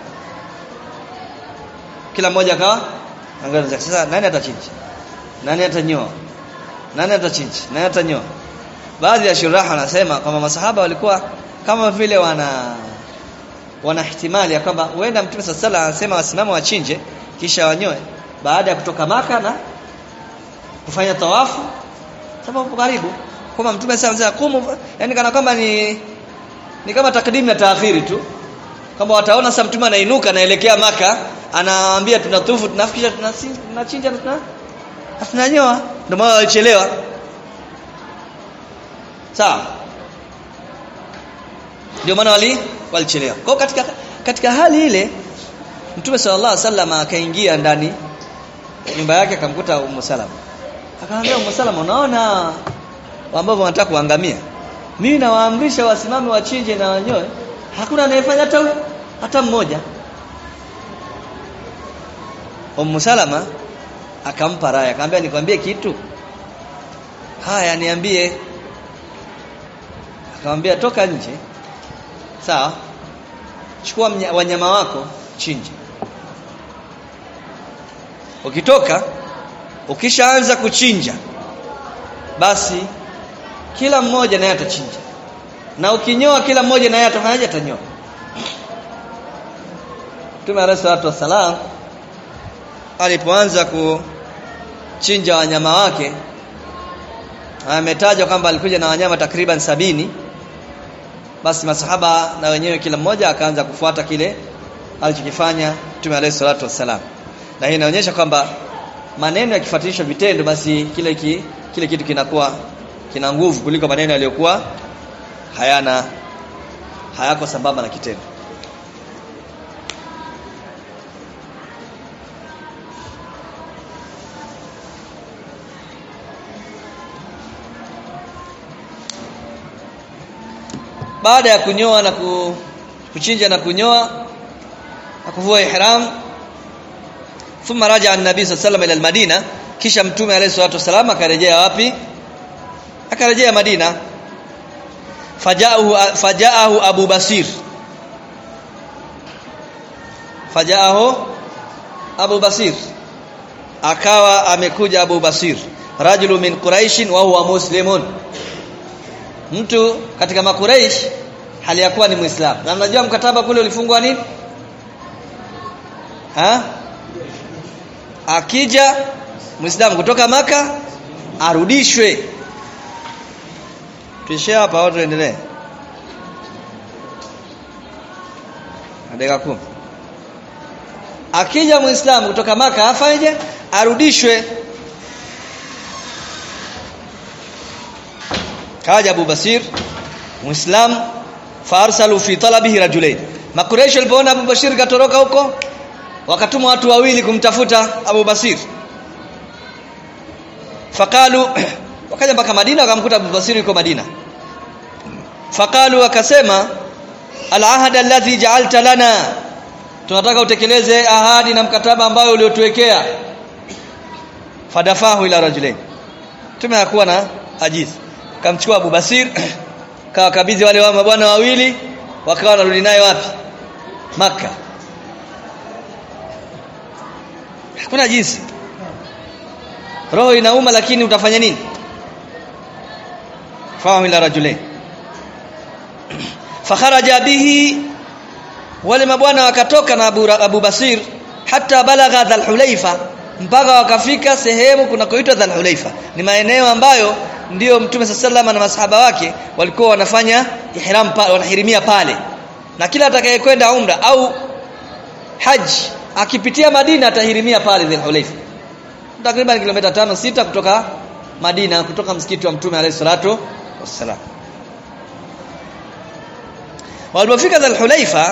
kila mmoja akawa angalia mwenzake sasa nani atachinja nani atanyoa nani atachinja nani atanyoa baadhi ya shuraha wanasema kwamba masahaba walikuwa kama vile wana wana ihtimali ya kwamba huenda mtume sallallahu anasema wasimame wachinje kisha wanyoe baada ya kutoka maka na kufanya tawafu sababu karibu kwamba mtume sasa kumu yani kana kwamba ni ni kama takdim na taakhiri tu kwamba wataona sasa mtume anainuka anaelekea maka anawaambia tunatufu tunafikisha tunachinja tuna tunanyoa ndio maana walichelewa sawa ndio maana wali walichelewa kwa katika katika hali ile mtume sallallahu alaihi wasallam akaingia ndani nyumba yake akamkuta Ummu Salama akamwambia Ummu Salama unaona ambao wanataka kuangamia mimi nawaamrisha wasimame wachinje na wanyoe hakuna anayefanya hata hata mmoja Ummu Salama akampa raya akamwambia nikwambie kitu haya niambie akamwambia toka nje sawa chukua wanyama wako chinje ukitoka ukishaanza kuchinja basi kila mmoja naye atachinja na ukinyoa kila mmoja naye atafanyaje atanyoa Mtume alayhi salatu wasalam alipoanza kuchinja wanyama wake ametajwa kwamba alikuja na wanyama takriban sabini basi masahaba na wenyewe kila mmoja akaanza kufuata kile alichokifanya Mtume alayhi salatu wasalam na hii inaonyesha kwamba maneno yakifuatilishwa vitendo basi kile ki, kile kitu kinakuwa kina nguvu kuliko maneno yaliyokuwa hayana hayako sambamba na kitendo baada ya kunyoa na kuchinja na kunyoa na kuvua ihram thumma raja an-nabi sallallahu ila al-madina kisha mtume alayhi salatu wasallam akarejea wapi akarejea Madina fajaahu fajaahu Abu Basir fajaahu Abu Basir akawa amekuja Abu Basir rajulu min Quraish wa huwa muslimun mtu katika makuraish hali ya kuwa ni muislamu na mnajua mkataba kule ulifungwa nini ha akija muislamu kutoka maka arudishwe tuishie hapa au tuendelee dakika kumi akija muislamu kutoka maka afanyeje arudishwe kaja Abu Basir muislam farsalu fi talabihi rajulain makureish walipoona Abu Basir katoroka huko wakatuma watu wawili kumtafuta Abu Basir faqalu wakaja mpaka Madina wakamkuta Abu Basir yuko Madina faqalu wakasema al-ahad alladhi ja'alta lana tunataka utekeleze ahadi na mkataba ambayo uliotuwekea fadafahu ila rajulain tumehakuwa na ajizi kamchukua Abu Basir kawakabidhi wale wa mabwana wawili wakawa wanarudi naye wapi maka hakuna jinsi roho inauma lakini utafanya nini fahamu ila rajulain fakharaja bihi wale mabwana wakatoka na Abu, Abu Basir hata balagha dhal hulaifa mpaka wakafika sehemu kunakoitwa dhal hulaifa ni maeneo ambayo ndiyo mtume sallallahu na masahaba wake walikuwa wanafanya ihram pale wanahirimia pale na kila atakayekwenda umra au haji akipitia Madina atahirimia pale dhul hulaifa takriban kilomita tano sita kutoka Madina kutoka msikiti wa mtume alayhi salatu wassalam walipofika dhul hulaifa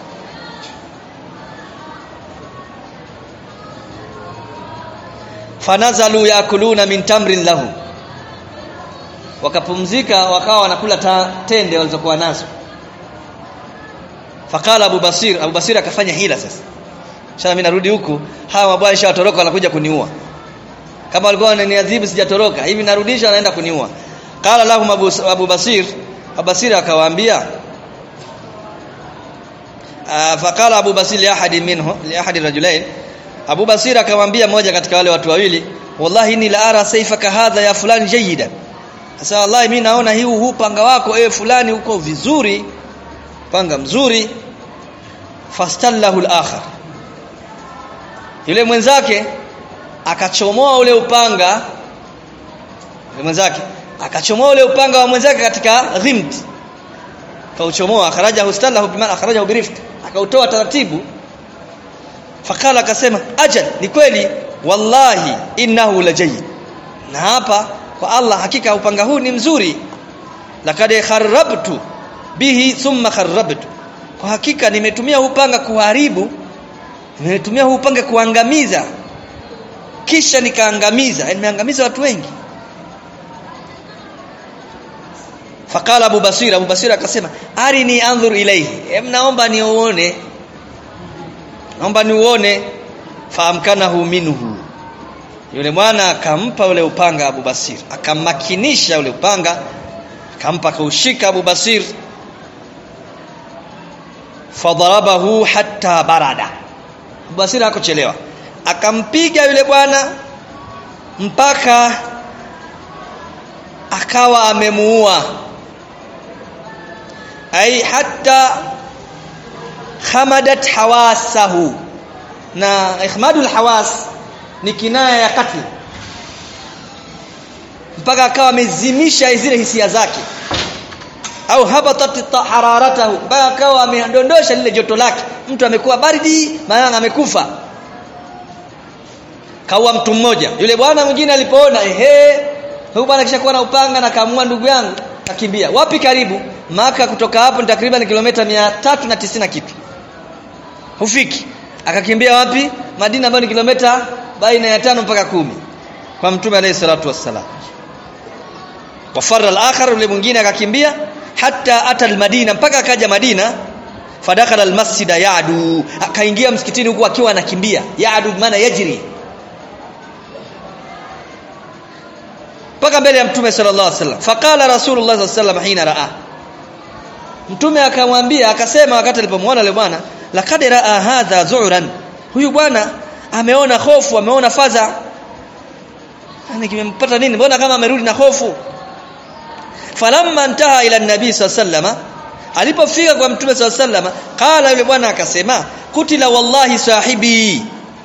fanazalu yakuluna min tamrin lahu wakapumzika wakawa wanakula ta, tende walizokuwa nazo fakala Abu Basir Abu Basir akafanya hila sasa sasa mimi narudi huku hawa mabwana shawatoroka wanakuja kuniua kama walikuwa wananiadhibu sijatoroka hivi narudisha anaenda kuniua qala lahum Abu, Abu Basir Abu Basir akawaambia fakala Abu Basir li ahadi minhu li ahadi rajulain Abu Basir akamwambia mmoja katika wale watu wawili wallahi ni la ara sayfaka hadha ya fulani jayidan sasa wallahi mimi naona hii huu panga wako ewe fulani uko vizuri panga mzuri fastallahu al-akhar yule mwenzake akachomoa ule upanga yule mwenzake akachomoa ule upanga wa mwenzake katika ghimt kauchomoa akharaja hustallahu bima akharaja birift akautoa taratibu fakala akasema ajal ni kweli wallahi innahu lajayid na hapa kwa Allah hakika upanga huu ni mzuri lakad kharrabtu bihi thumma kharrabtu kwa hakika nimetumia upanga kuharibu nimetumia upanga kuangamiza kisha nikaangamiza nimeangamiza watu wengi faqala Abu Basir Abu Basir akasema arini anzur ilayhi em naomba niuone naomba niuone faamkanahu minhu yule mwana akampa ule upanga Abu Basir akammakinisha ule upanga akampa kaushika Abu Basir fadarabahu hatta barada Abu Basir hakuchelewa akampiga yule bwana mpaka akawa amemuua ai hatta khamadat hawasahu na ikhmadul hawas ni kinaya ya katli mpaka akawa amezimisha zile hisia zake au habatat hararatahu mpaka akawa amedondosha lile joto lake mtu amekuwa baridi maana amekufa kaua mtu mmoja yule bwana mwingine alipoona ehe huyu bwana kisha kuwa na upanga na kaamua ndugu yangu kakimbia wapi karibu maka kutoka hapo ni takriban kilomita 390 kitu hufiki akakimbia wapi Madina ambayo ni kilomita baina ya tano mpaka kumi kwa mtume alayhi salatu wassalam wafarra al-akhar yule mwingine akakimbia hata ata al-Madina mpaka akaja Madina fadakhala al-masjida yadu akaingia msikitini huku akiwa anakimbia yadu maana yajri mpaka mbele ya mtume sallallahu alaihi wasallam faqala rasulullah sallallahu alaihi wasallam hina raa mtume akamwambia akasema wakati alipomwona yule bwana laqad raa hadha zu'ran huyu bwana ameona hofu ameona fadha yani kimempata nini mbona kama amerudi na hofu falamma intaha ila nabii sallallahu alipofika kwa mtume sallallahu qala yule bwana akasema kutila wallahi sahibi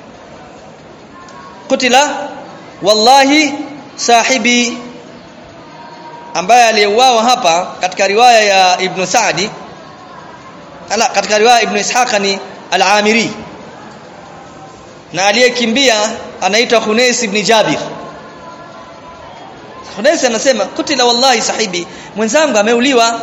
kutila wallahi sahibi ambaye aliyeuawa hapa katika riwaya ya Ibn Sa'di ala katika riwaya Ibn Ishaq ni al-Amiri na aliyekimbia anaitwa Khunais ibn Jabir Khunais anasema kutila wallahi sahibi mwenzangu ameuliwa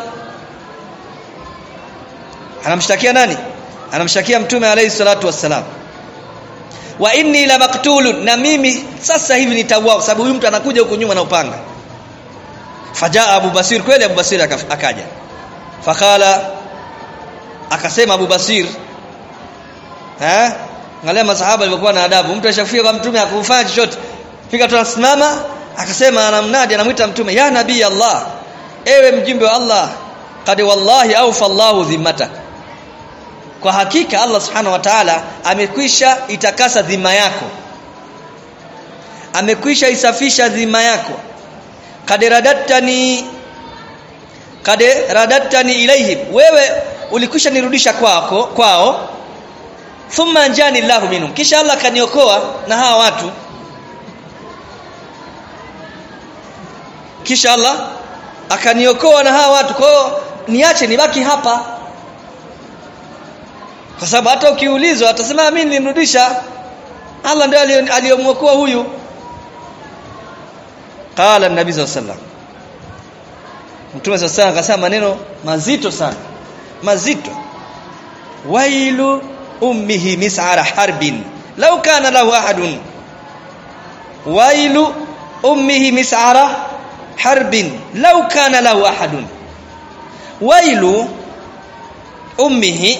anamshtakia nani anamshtakia mtume alayhi salatu wassalam wa inni la maktulun na mimi sasa hivi nitauawa kwa sababu huyu mtu anakuja huku nyuma na upanga fajaa Abu Basir kweli Abu Basir akaja fakala akasema Abu Basir eh angalia masahaba walikuwa na adabu mtu ashafika kwa mtume hakufanya chochote fika tu asimama akasema anamnadi anamuita mtume ya nabii Allah ewe mjumbe wa Allah qad wallahi awfa Allahu dhimmatak kwa hakika Allah subhanahu wa ta'ala amekwisha itakasa dhima yako amekwisha isafisha dhima yako kad radattani kad radattani ilaihim wewe ulikwisha nirudisha kwako kwao thumma anjani Allahu minhum kisha Allah kaniokoa na hawa watu kisha Allah akaniokoa na hawa watu kwa niache nibaki hapa kwa sababu hata ukiulizwa atasema mimi nilimrudisha Allah ndiye aliyomwokoa huyu qala an-nabi sallallahu alaihi wasallam mtume sallallahu alaihi akasema maneno mazito sana mazito wailu ummihi mis'ara harbin law kana lahu ahadun wailu ummihi mis'ara harbin law kana lahu ahadun wailu ummihi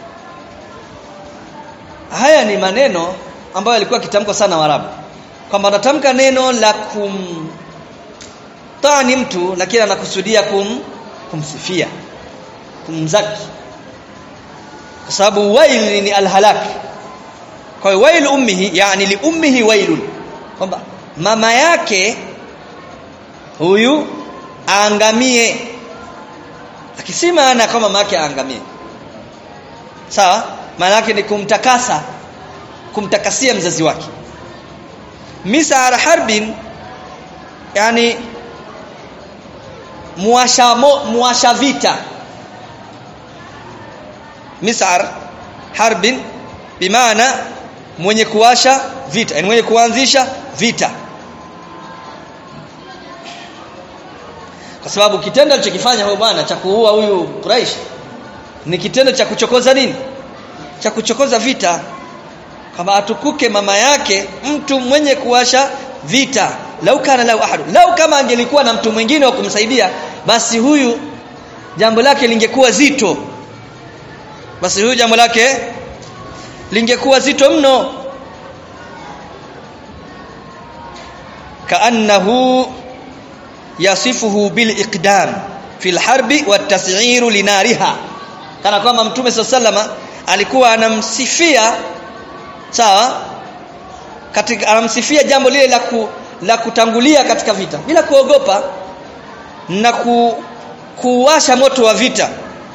haya ni maneno ambayo yalikuwa kitamko sana Waarabu kwamba anatamka neno la kum tani mtu lakini anakusudia kum kumsifia kumzaki kwa sababu wail ni alhalak kwa hiyo wail ummihi yani li ummihi wailun kwamba mama yake huyu aangamie akisema ana kama mama yake aangamie sawa maana yake ni kumtakasa kumtakasia mzazi wake misar harbin yani muasha mo, muasha vita misar harbin bimaana mwenye kuwasha vita yani mwenye kuanzisha vita kwa sababu kitendo alichokifanya huyo bwana cha kuua huyu Quraish ni kitendo cha kuchokoza nini cha kuchokoza vita kama atukuke mama yake mtu mwenye kuwasha vita lau kana lau ahadu lau kama angelikuwa na mtu mwingine wa kumsaidia basi huyu jambo lake lingekuwa zito basi huyu jambo lake lingekuwa zito mno kaannahu yasifuhu bil iqdam fil harbi wat tas'iru linariha kana kwamba mtume sallama alikuwa anamsifia sawa katika anamsifia jambo lile la ku, la kutangulia katika vita bila kuogopa na ku, kuwasha moto wa vita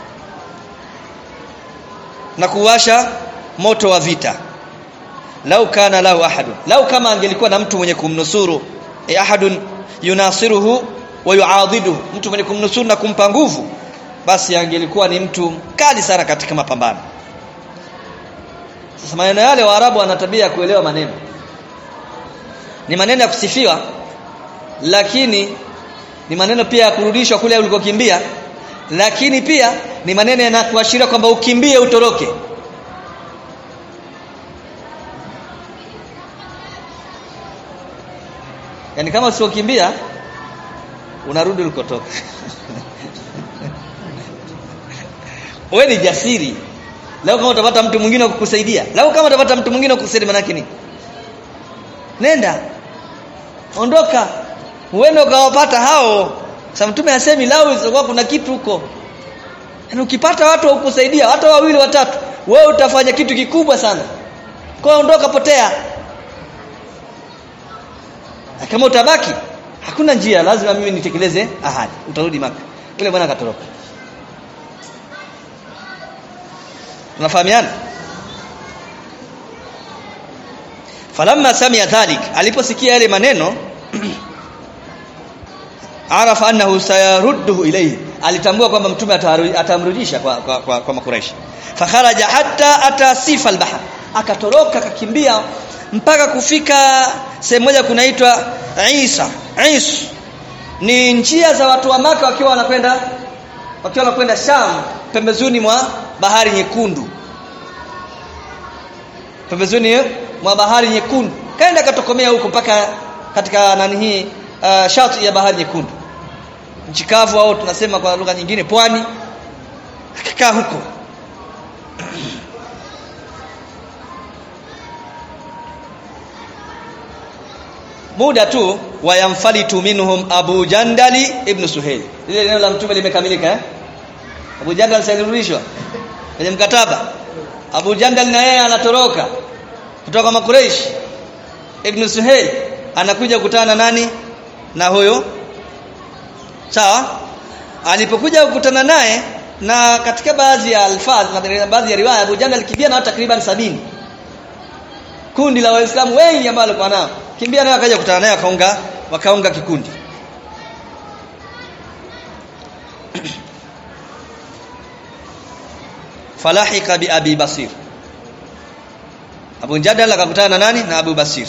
na kuwasha moto wa vita lau kana lahu ahadun lau kama angelikuwa na mtu mwenye kumnusuru e ahadun yunasiruhu wa yuadiduhu mtu mwenye kumnusuru na kumpa nguvu basi angelikuwa ni mtu mkali sana katika mapambano sasa maneno yale waarabu wana tabia ya kuelewa maneno ni maneno ya kusifiwa lakini ni maneno pia ya kurudishwa kule ulikokimbia lakini pia ni maneno yanakuashiria kwamba ukimbie utoroke yani kama usiokimbia unarudi ulikotoka wewe ni jasiri leo kama utapata mtu mwingine wa kukusaidia leo kama utapata mtu mwingine wa kukusaidia maana nini nenda ondoka uende ukawapata hao sasa mtume asemi lao isipokuwa kuna kitu huko yaani ukipata watu wa kukusaidia hata wawili watatu wewe utafanya kitu kikubwa sana kwa ondoka potea na kama utabaki hakuna njia lazima mimi nitekeleze ahadi utarudi maka yule bwana akatoroka tunafahamiana falamma samia dhalik aliposikia yale maneno arafa annahu sayarudduhu ilayhi alitambua kwamba mtume atamrudisha kwa kwa, kwa, kwa makuraishi fakharaja hatta ata sifa albahr akatoroka akakimbia mpaka kufika sehemu moja kunaitwa Isa Is ni njia za watu wa maka wakiwa wanakwenda wakiwa wanakwenda Sham pembezoni mwa bahari nyekundu pembezoni mwa bahari nyekundu kaenda katokomea huko mpaka katika nani hii uh, shati ya bahari nyekundu nchi kavu au tunasema kwa lugha nyingine pwani akakaa huko muda tu wayamfalitu minhum Abu Jandali ibn Suhail ile neno la mtume limekamilika eh Abu Jandal salirudishwa kwenye mkataba Abu Jandal na yeye anatoroka kutoka Makureish ibn Suhail anakuja kukutana nani na huyo sawa alipokuja kukutana naye na katika baadhi ya alfaz na baadhi ya riwaya Abu Jandal kimbia na takriban sabini kundi la waislamu wengi ambao walikuwa nao kimbia naye akaja kukutana naye akaunga wakaunga kikundi falahika bi abi basir Abu Jadal akakutana na nani na Abu Basir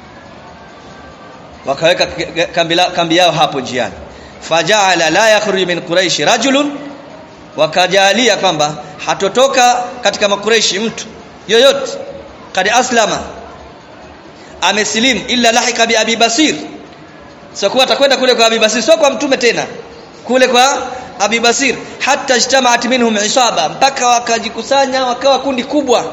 wakaweka kambi, kambi yao hapo njiani faja'ala la yakhruju min quraish rajulun wakajalia kwamba hatotoka katika makureishi mtu yoyote kad aslama amesilimu illa lahika bi abi basir sio kuwa atakwenda kule kwa abi basir sio kwa mtume tena kule kwa abi basir hatta ijtama'at minhum isaba mpaka wakajikusanya wakawa kundi kubwa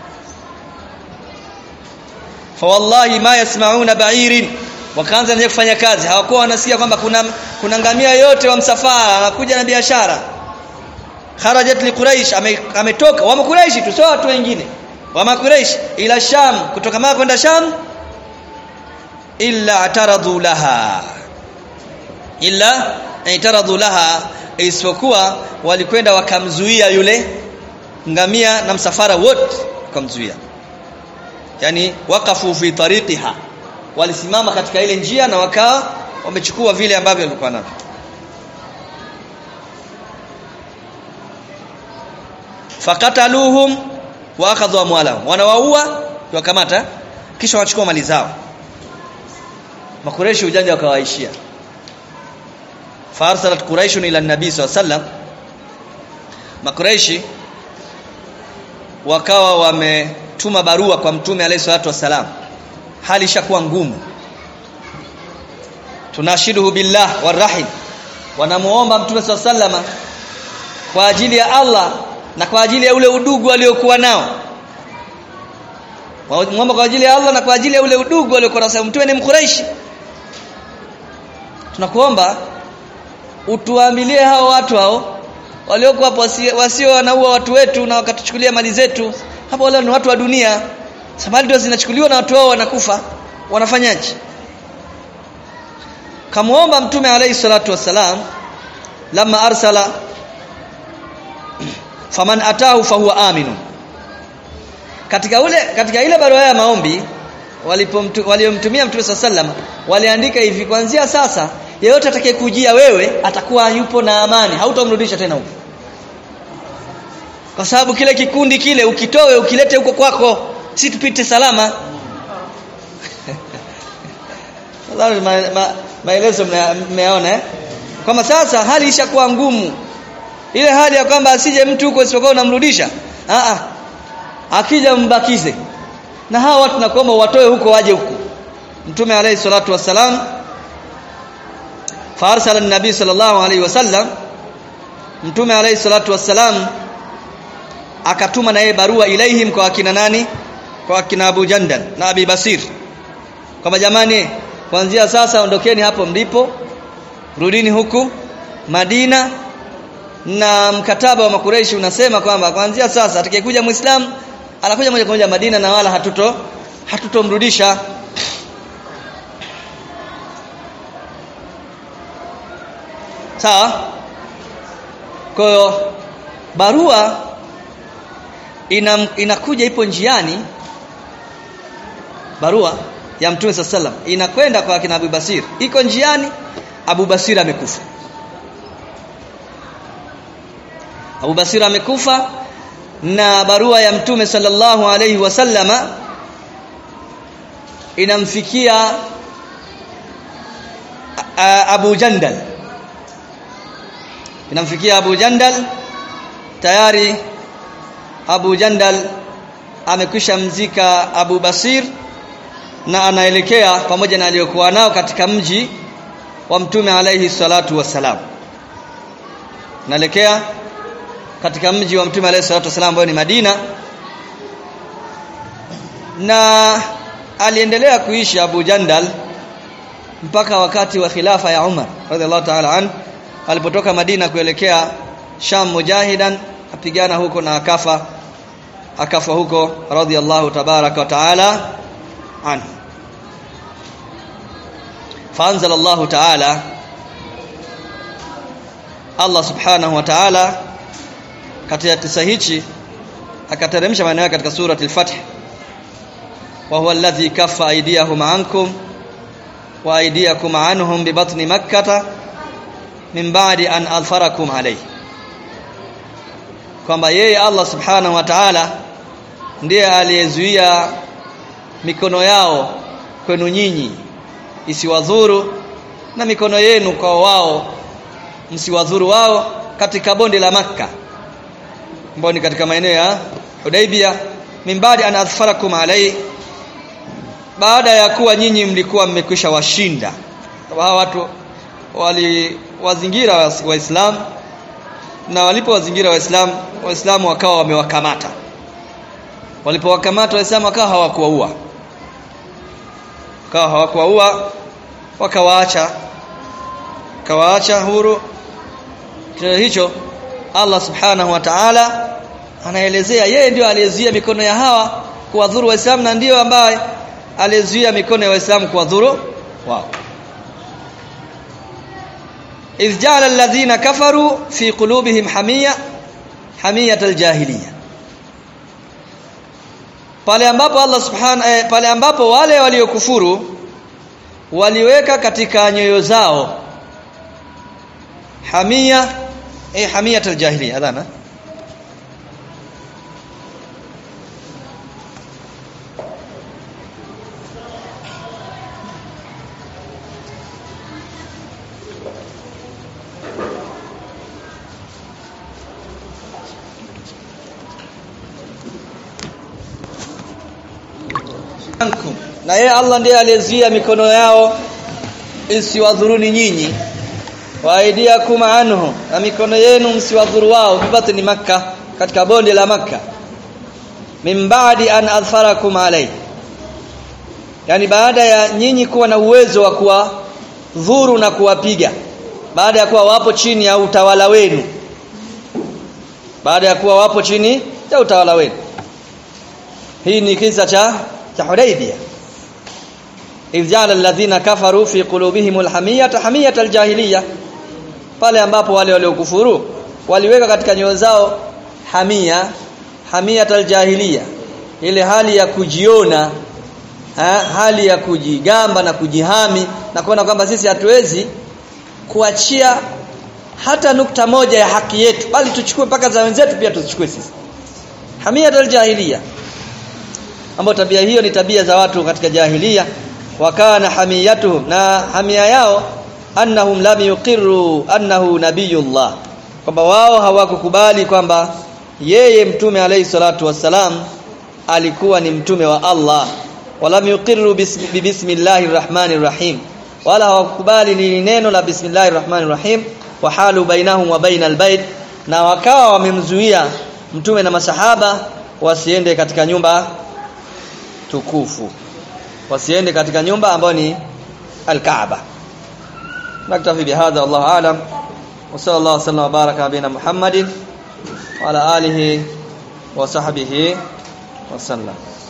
fa wallahi ma yasma'una ba'irin wakaanza naye kufanya kazi hawakuwa wanasikia kwamba kuna kuna ngamia yote wa msafara anakuja na biashara kharajat li quraish ametoka wa quraish tu sio watu wengine wa quraish ila sham kutoka maka kwenda sham illa ataradhu laha illa itaradhu laha isipokuwa walikwenda wakamzuia yule ngamia na msafara wote wakamzuia yani waqafu fi tariqiha walisimama katika ile njia na wakawa wamechukua vile ambavyo walikuwa navyo fakataluhum wa akhadhu amwalahum wanawaua wakamata kisha wachukua mali zao makureshi ujanja wakawaishia farsalat quraish ila nabii sallallahu alaihi wasallam makureshi wakawa wametuma barua kwa mtume alayhi salatu wasalam hali ishakuwa ngumu tunashiduhu billah warahim wanamuomba mtume swalla sallama kwa ajili ya Allah na kwa ajili ya ule udugu aliokuwa nao muomba kwa ajili ya Allah na kwa ajili ya ule udugu aliokuwa nao mtume ni mkuraishi tunakuomba utuambilie hao watu hao waliokuwa hapo wasio wanaua watu wetu na wakatuchukulia mali zetu hapo wale ni watu wa dunia samali ndio zinachukuliwa na watu wao wanakufa wanafanyaje kamuomba mtume alayhi salatu wassalam lamma arsala faman atahu fahuwa aminu katika ule katika ile barua ya maombi waliomtumia mtume sallam waliandika hivi kuanzia sasa yeyote atakayekujia wewe atakuwa yupo na amani hautamrudisha tena huko kwa sababu kile kikundi kile ukitowe ukilete huko kwako si tupite salama Nadhani ma, ma, maelezo mmeona eh? Kwamba sasa hali ishakuwa ngumu. Ile hali ya kwamba asije mtu huko isipokuwa unamrudisha. Ah ah. Akija mbakize. Na hawa watu nakuomba watoe huko waje huko. Mtume alayhi salatu wassalam farsala an-nabi sallallahu alayhi wasallam Mtume alayhi salatu wassalam akatuma na yeye barua ilaihim kwa akina nani? Kwa akina Abu Jandal na Abi Basir. Kama jamani kuanzia sasa ondokeni hapo mlipo rudini huku Madina na mkataba wa makureishi unasema kwamba kuanzia sasa atakayekuja muislamu anakuja moja kwa moja Madina na wala hatuto hatutomrudisha sawa kwa hiyo barua ina, inakuja ipo njiani barua ya Mtume sallam inakwenda kwa kina Abu Basir iko njiani Abu Basir amekufa Abu Basir amekufa na barua ya Mtume sallallahu alayhi wasallama inamfikia Abu Jandal inamfikia Abu Jandal tayari Abu Jandal amekwisha mzika Abu Basir na anaelekea pamoja na aliyokuwa nao katika mji wa mtume alayhi salatu wasalam naelekea katika mji wa mtume alayhi salatu wasalam ambao ni Madina na aliendelea kuishi Abu Jandal mpaka wakati wa khilafa ya Umar radhiallahu ta'ala an alipotoka Madina kuelekea Sham mujahidan apigana huko na akafa akafa huko radhiallahu tabaraka wa ta'ala anhu فانزل الله تعالى Allah subhanahu wa ta'ala katika kisa hichi akateremsha maneno yake katika surati al-Fath wa huwa alladhi kaffa aydiyahum ankum wa aydiyakum anhum bi batni makkah min ba'di an alfarakum alayhi kwamba yeye Allah subhanahu wa ta'ala ndiye aliyezuia mikono yao kwenu nyinyi isiwadhuru na mikono yenu kwa wao msiwadhuru wao katika bonde la Makka ambao ni katika maeneo ya Hudaybia mimbadi an athfarakum alai baada ya kuwa nyinyi mlikuwa mmekwisha washinda kwa hawa watu waliwazingira waislamu na walipowazingira waislamu waislamu wakawa wamewakamata walipowakamata waislamu wakawa hawakuwaua wakawa hawakuwaua wakawaacha kawaacha huru kitendo hicho Allah subhanahu wa ta'ala anaelezea yeye ndio aliyezuia mikono ya hawa kuwadhuru waislamu na ndiyo ambaye aliyezuia mikono ya waislamu kuwadhuru wao idh ja'ala alladhina kafaru fi qulubihim hamiya hamiyat aljahiliya pale ambapo Allah subhanahu eh, pale ambapo wale waliokufuru waliweka katika nyoyo zao hamia eh hamiyat aljahiliya adhana na yeye Allah ndiye aliyezuia mikono yao isiwadhuruni nyinyi wa aidiakum anhu na mikono yenu msiwadhuru wao bibatni makka katika bonde la makka min ba'di an adfarakum alai yani baada ya nyinyi kuwa na uwezo wa kuwadhuru na kuwapiga baada ya kuwa wapo chini ya utawala wenu baada ya kuwa wapo chini ya utawala wenu hii ni kisa cha cha Hudaybiyah idh ja'ala alladhina kafaru fi qulubihim alhamiyata hamiyata aljahiliya pale ambapo wale waliokufuru waliweka katika nyoyo zao hamia hamiyata aljahiliya ile hali ya kujiona ha, hali ya kujigamba na kujihami na kuona kwamba sisi hatuwezi kuachia hata nukta moja ya haki yetu bali tuchukue mpaka za wenzetu pia tuzichukue sisi hamiyat aljahiliya ambapo tabia hiyo ni tabia za watu katika jahiliya wakana hamiyatuhum na hamia yao annahum lam yuqirru annahu nabiyullah kwamba wao hawakukubali kwamba yeye mtume alayhi salatu wassalam alikuwa ni mtume wa Allah walam yuqirru bismillahir rahmanir rahim wala hawakubali ni neno la bismillahir rahmanir rahim wa halu bainahum wa bainal bait na wakawa wamemzuia mtume na masahaba wasiende katika nyumba tukufu wasiende katika nyumba ambayo ni al-Kaaba naktafi bihadha wallahu alam wa sallallahu wasallam wa baraka bina Muhammadin wa ala alihi wa sahbihi wa sallam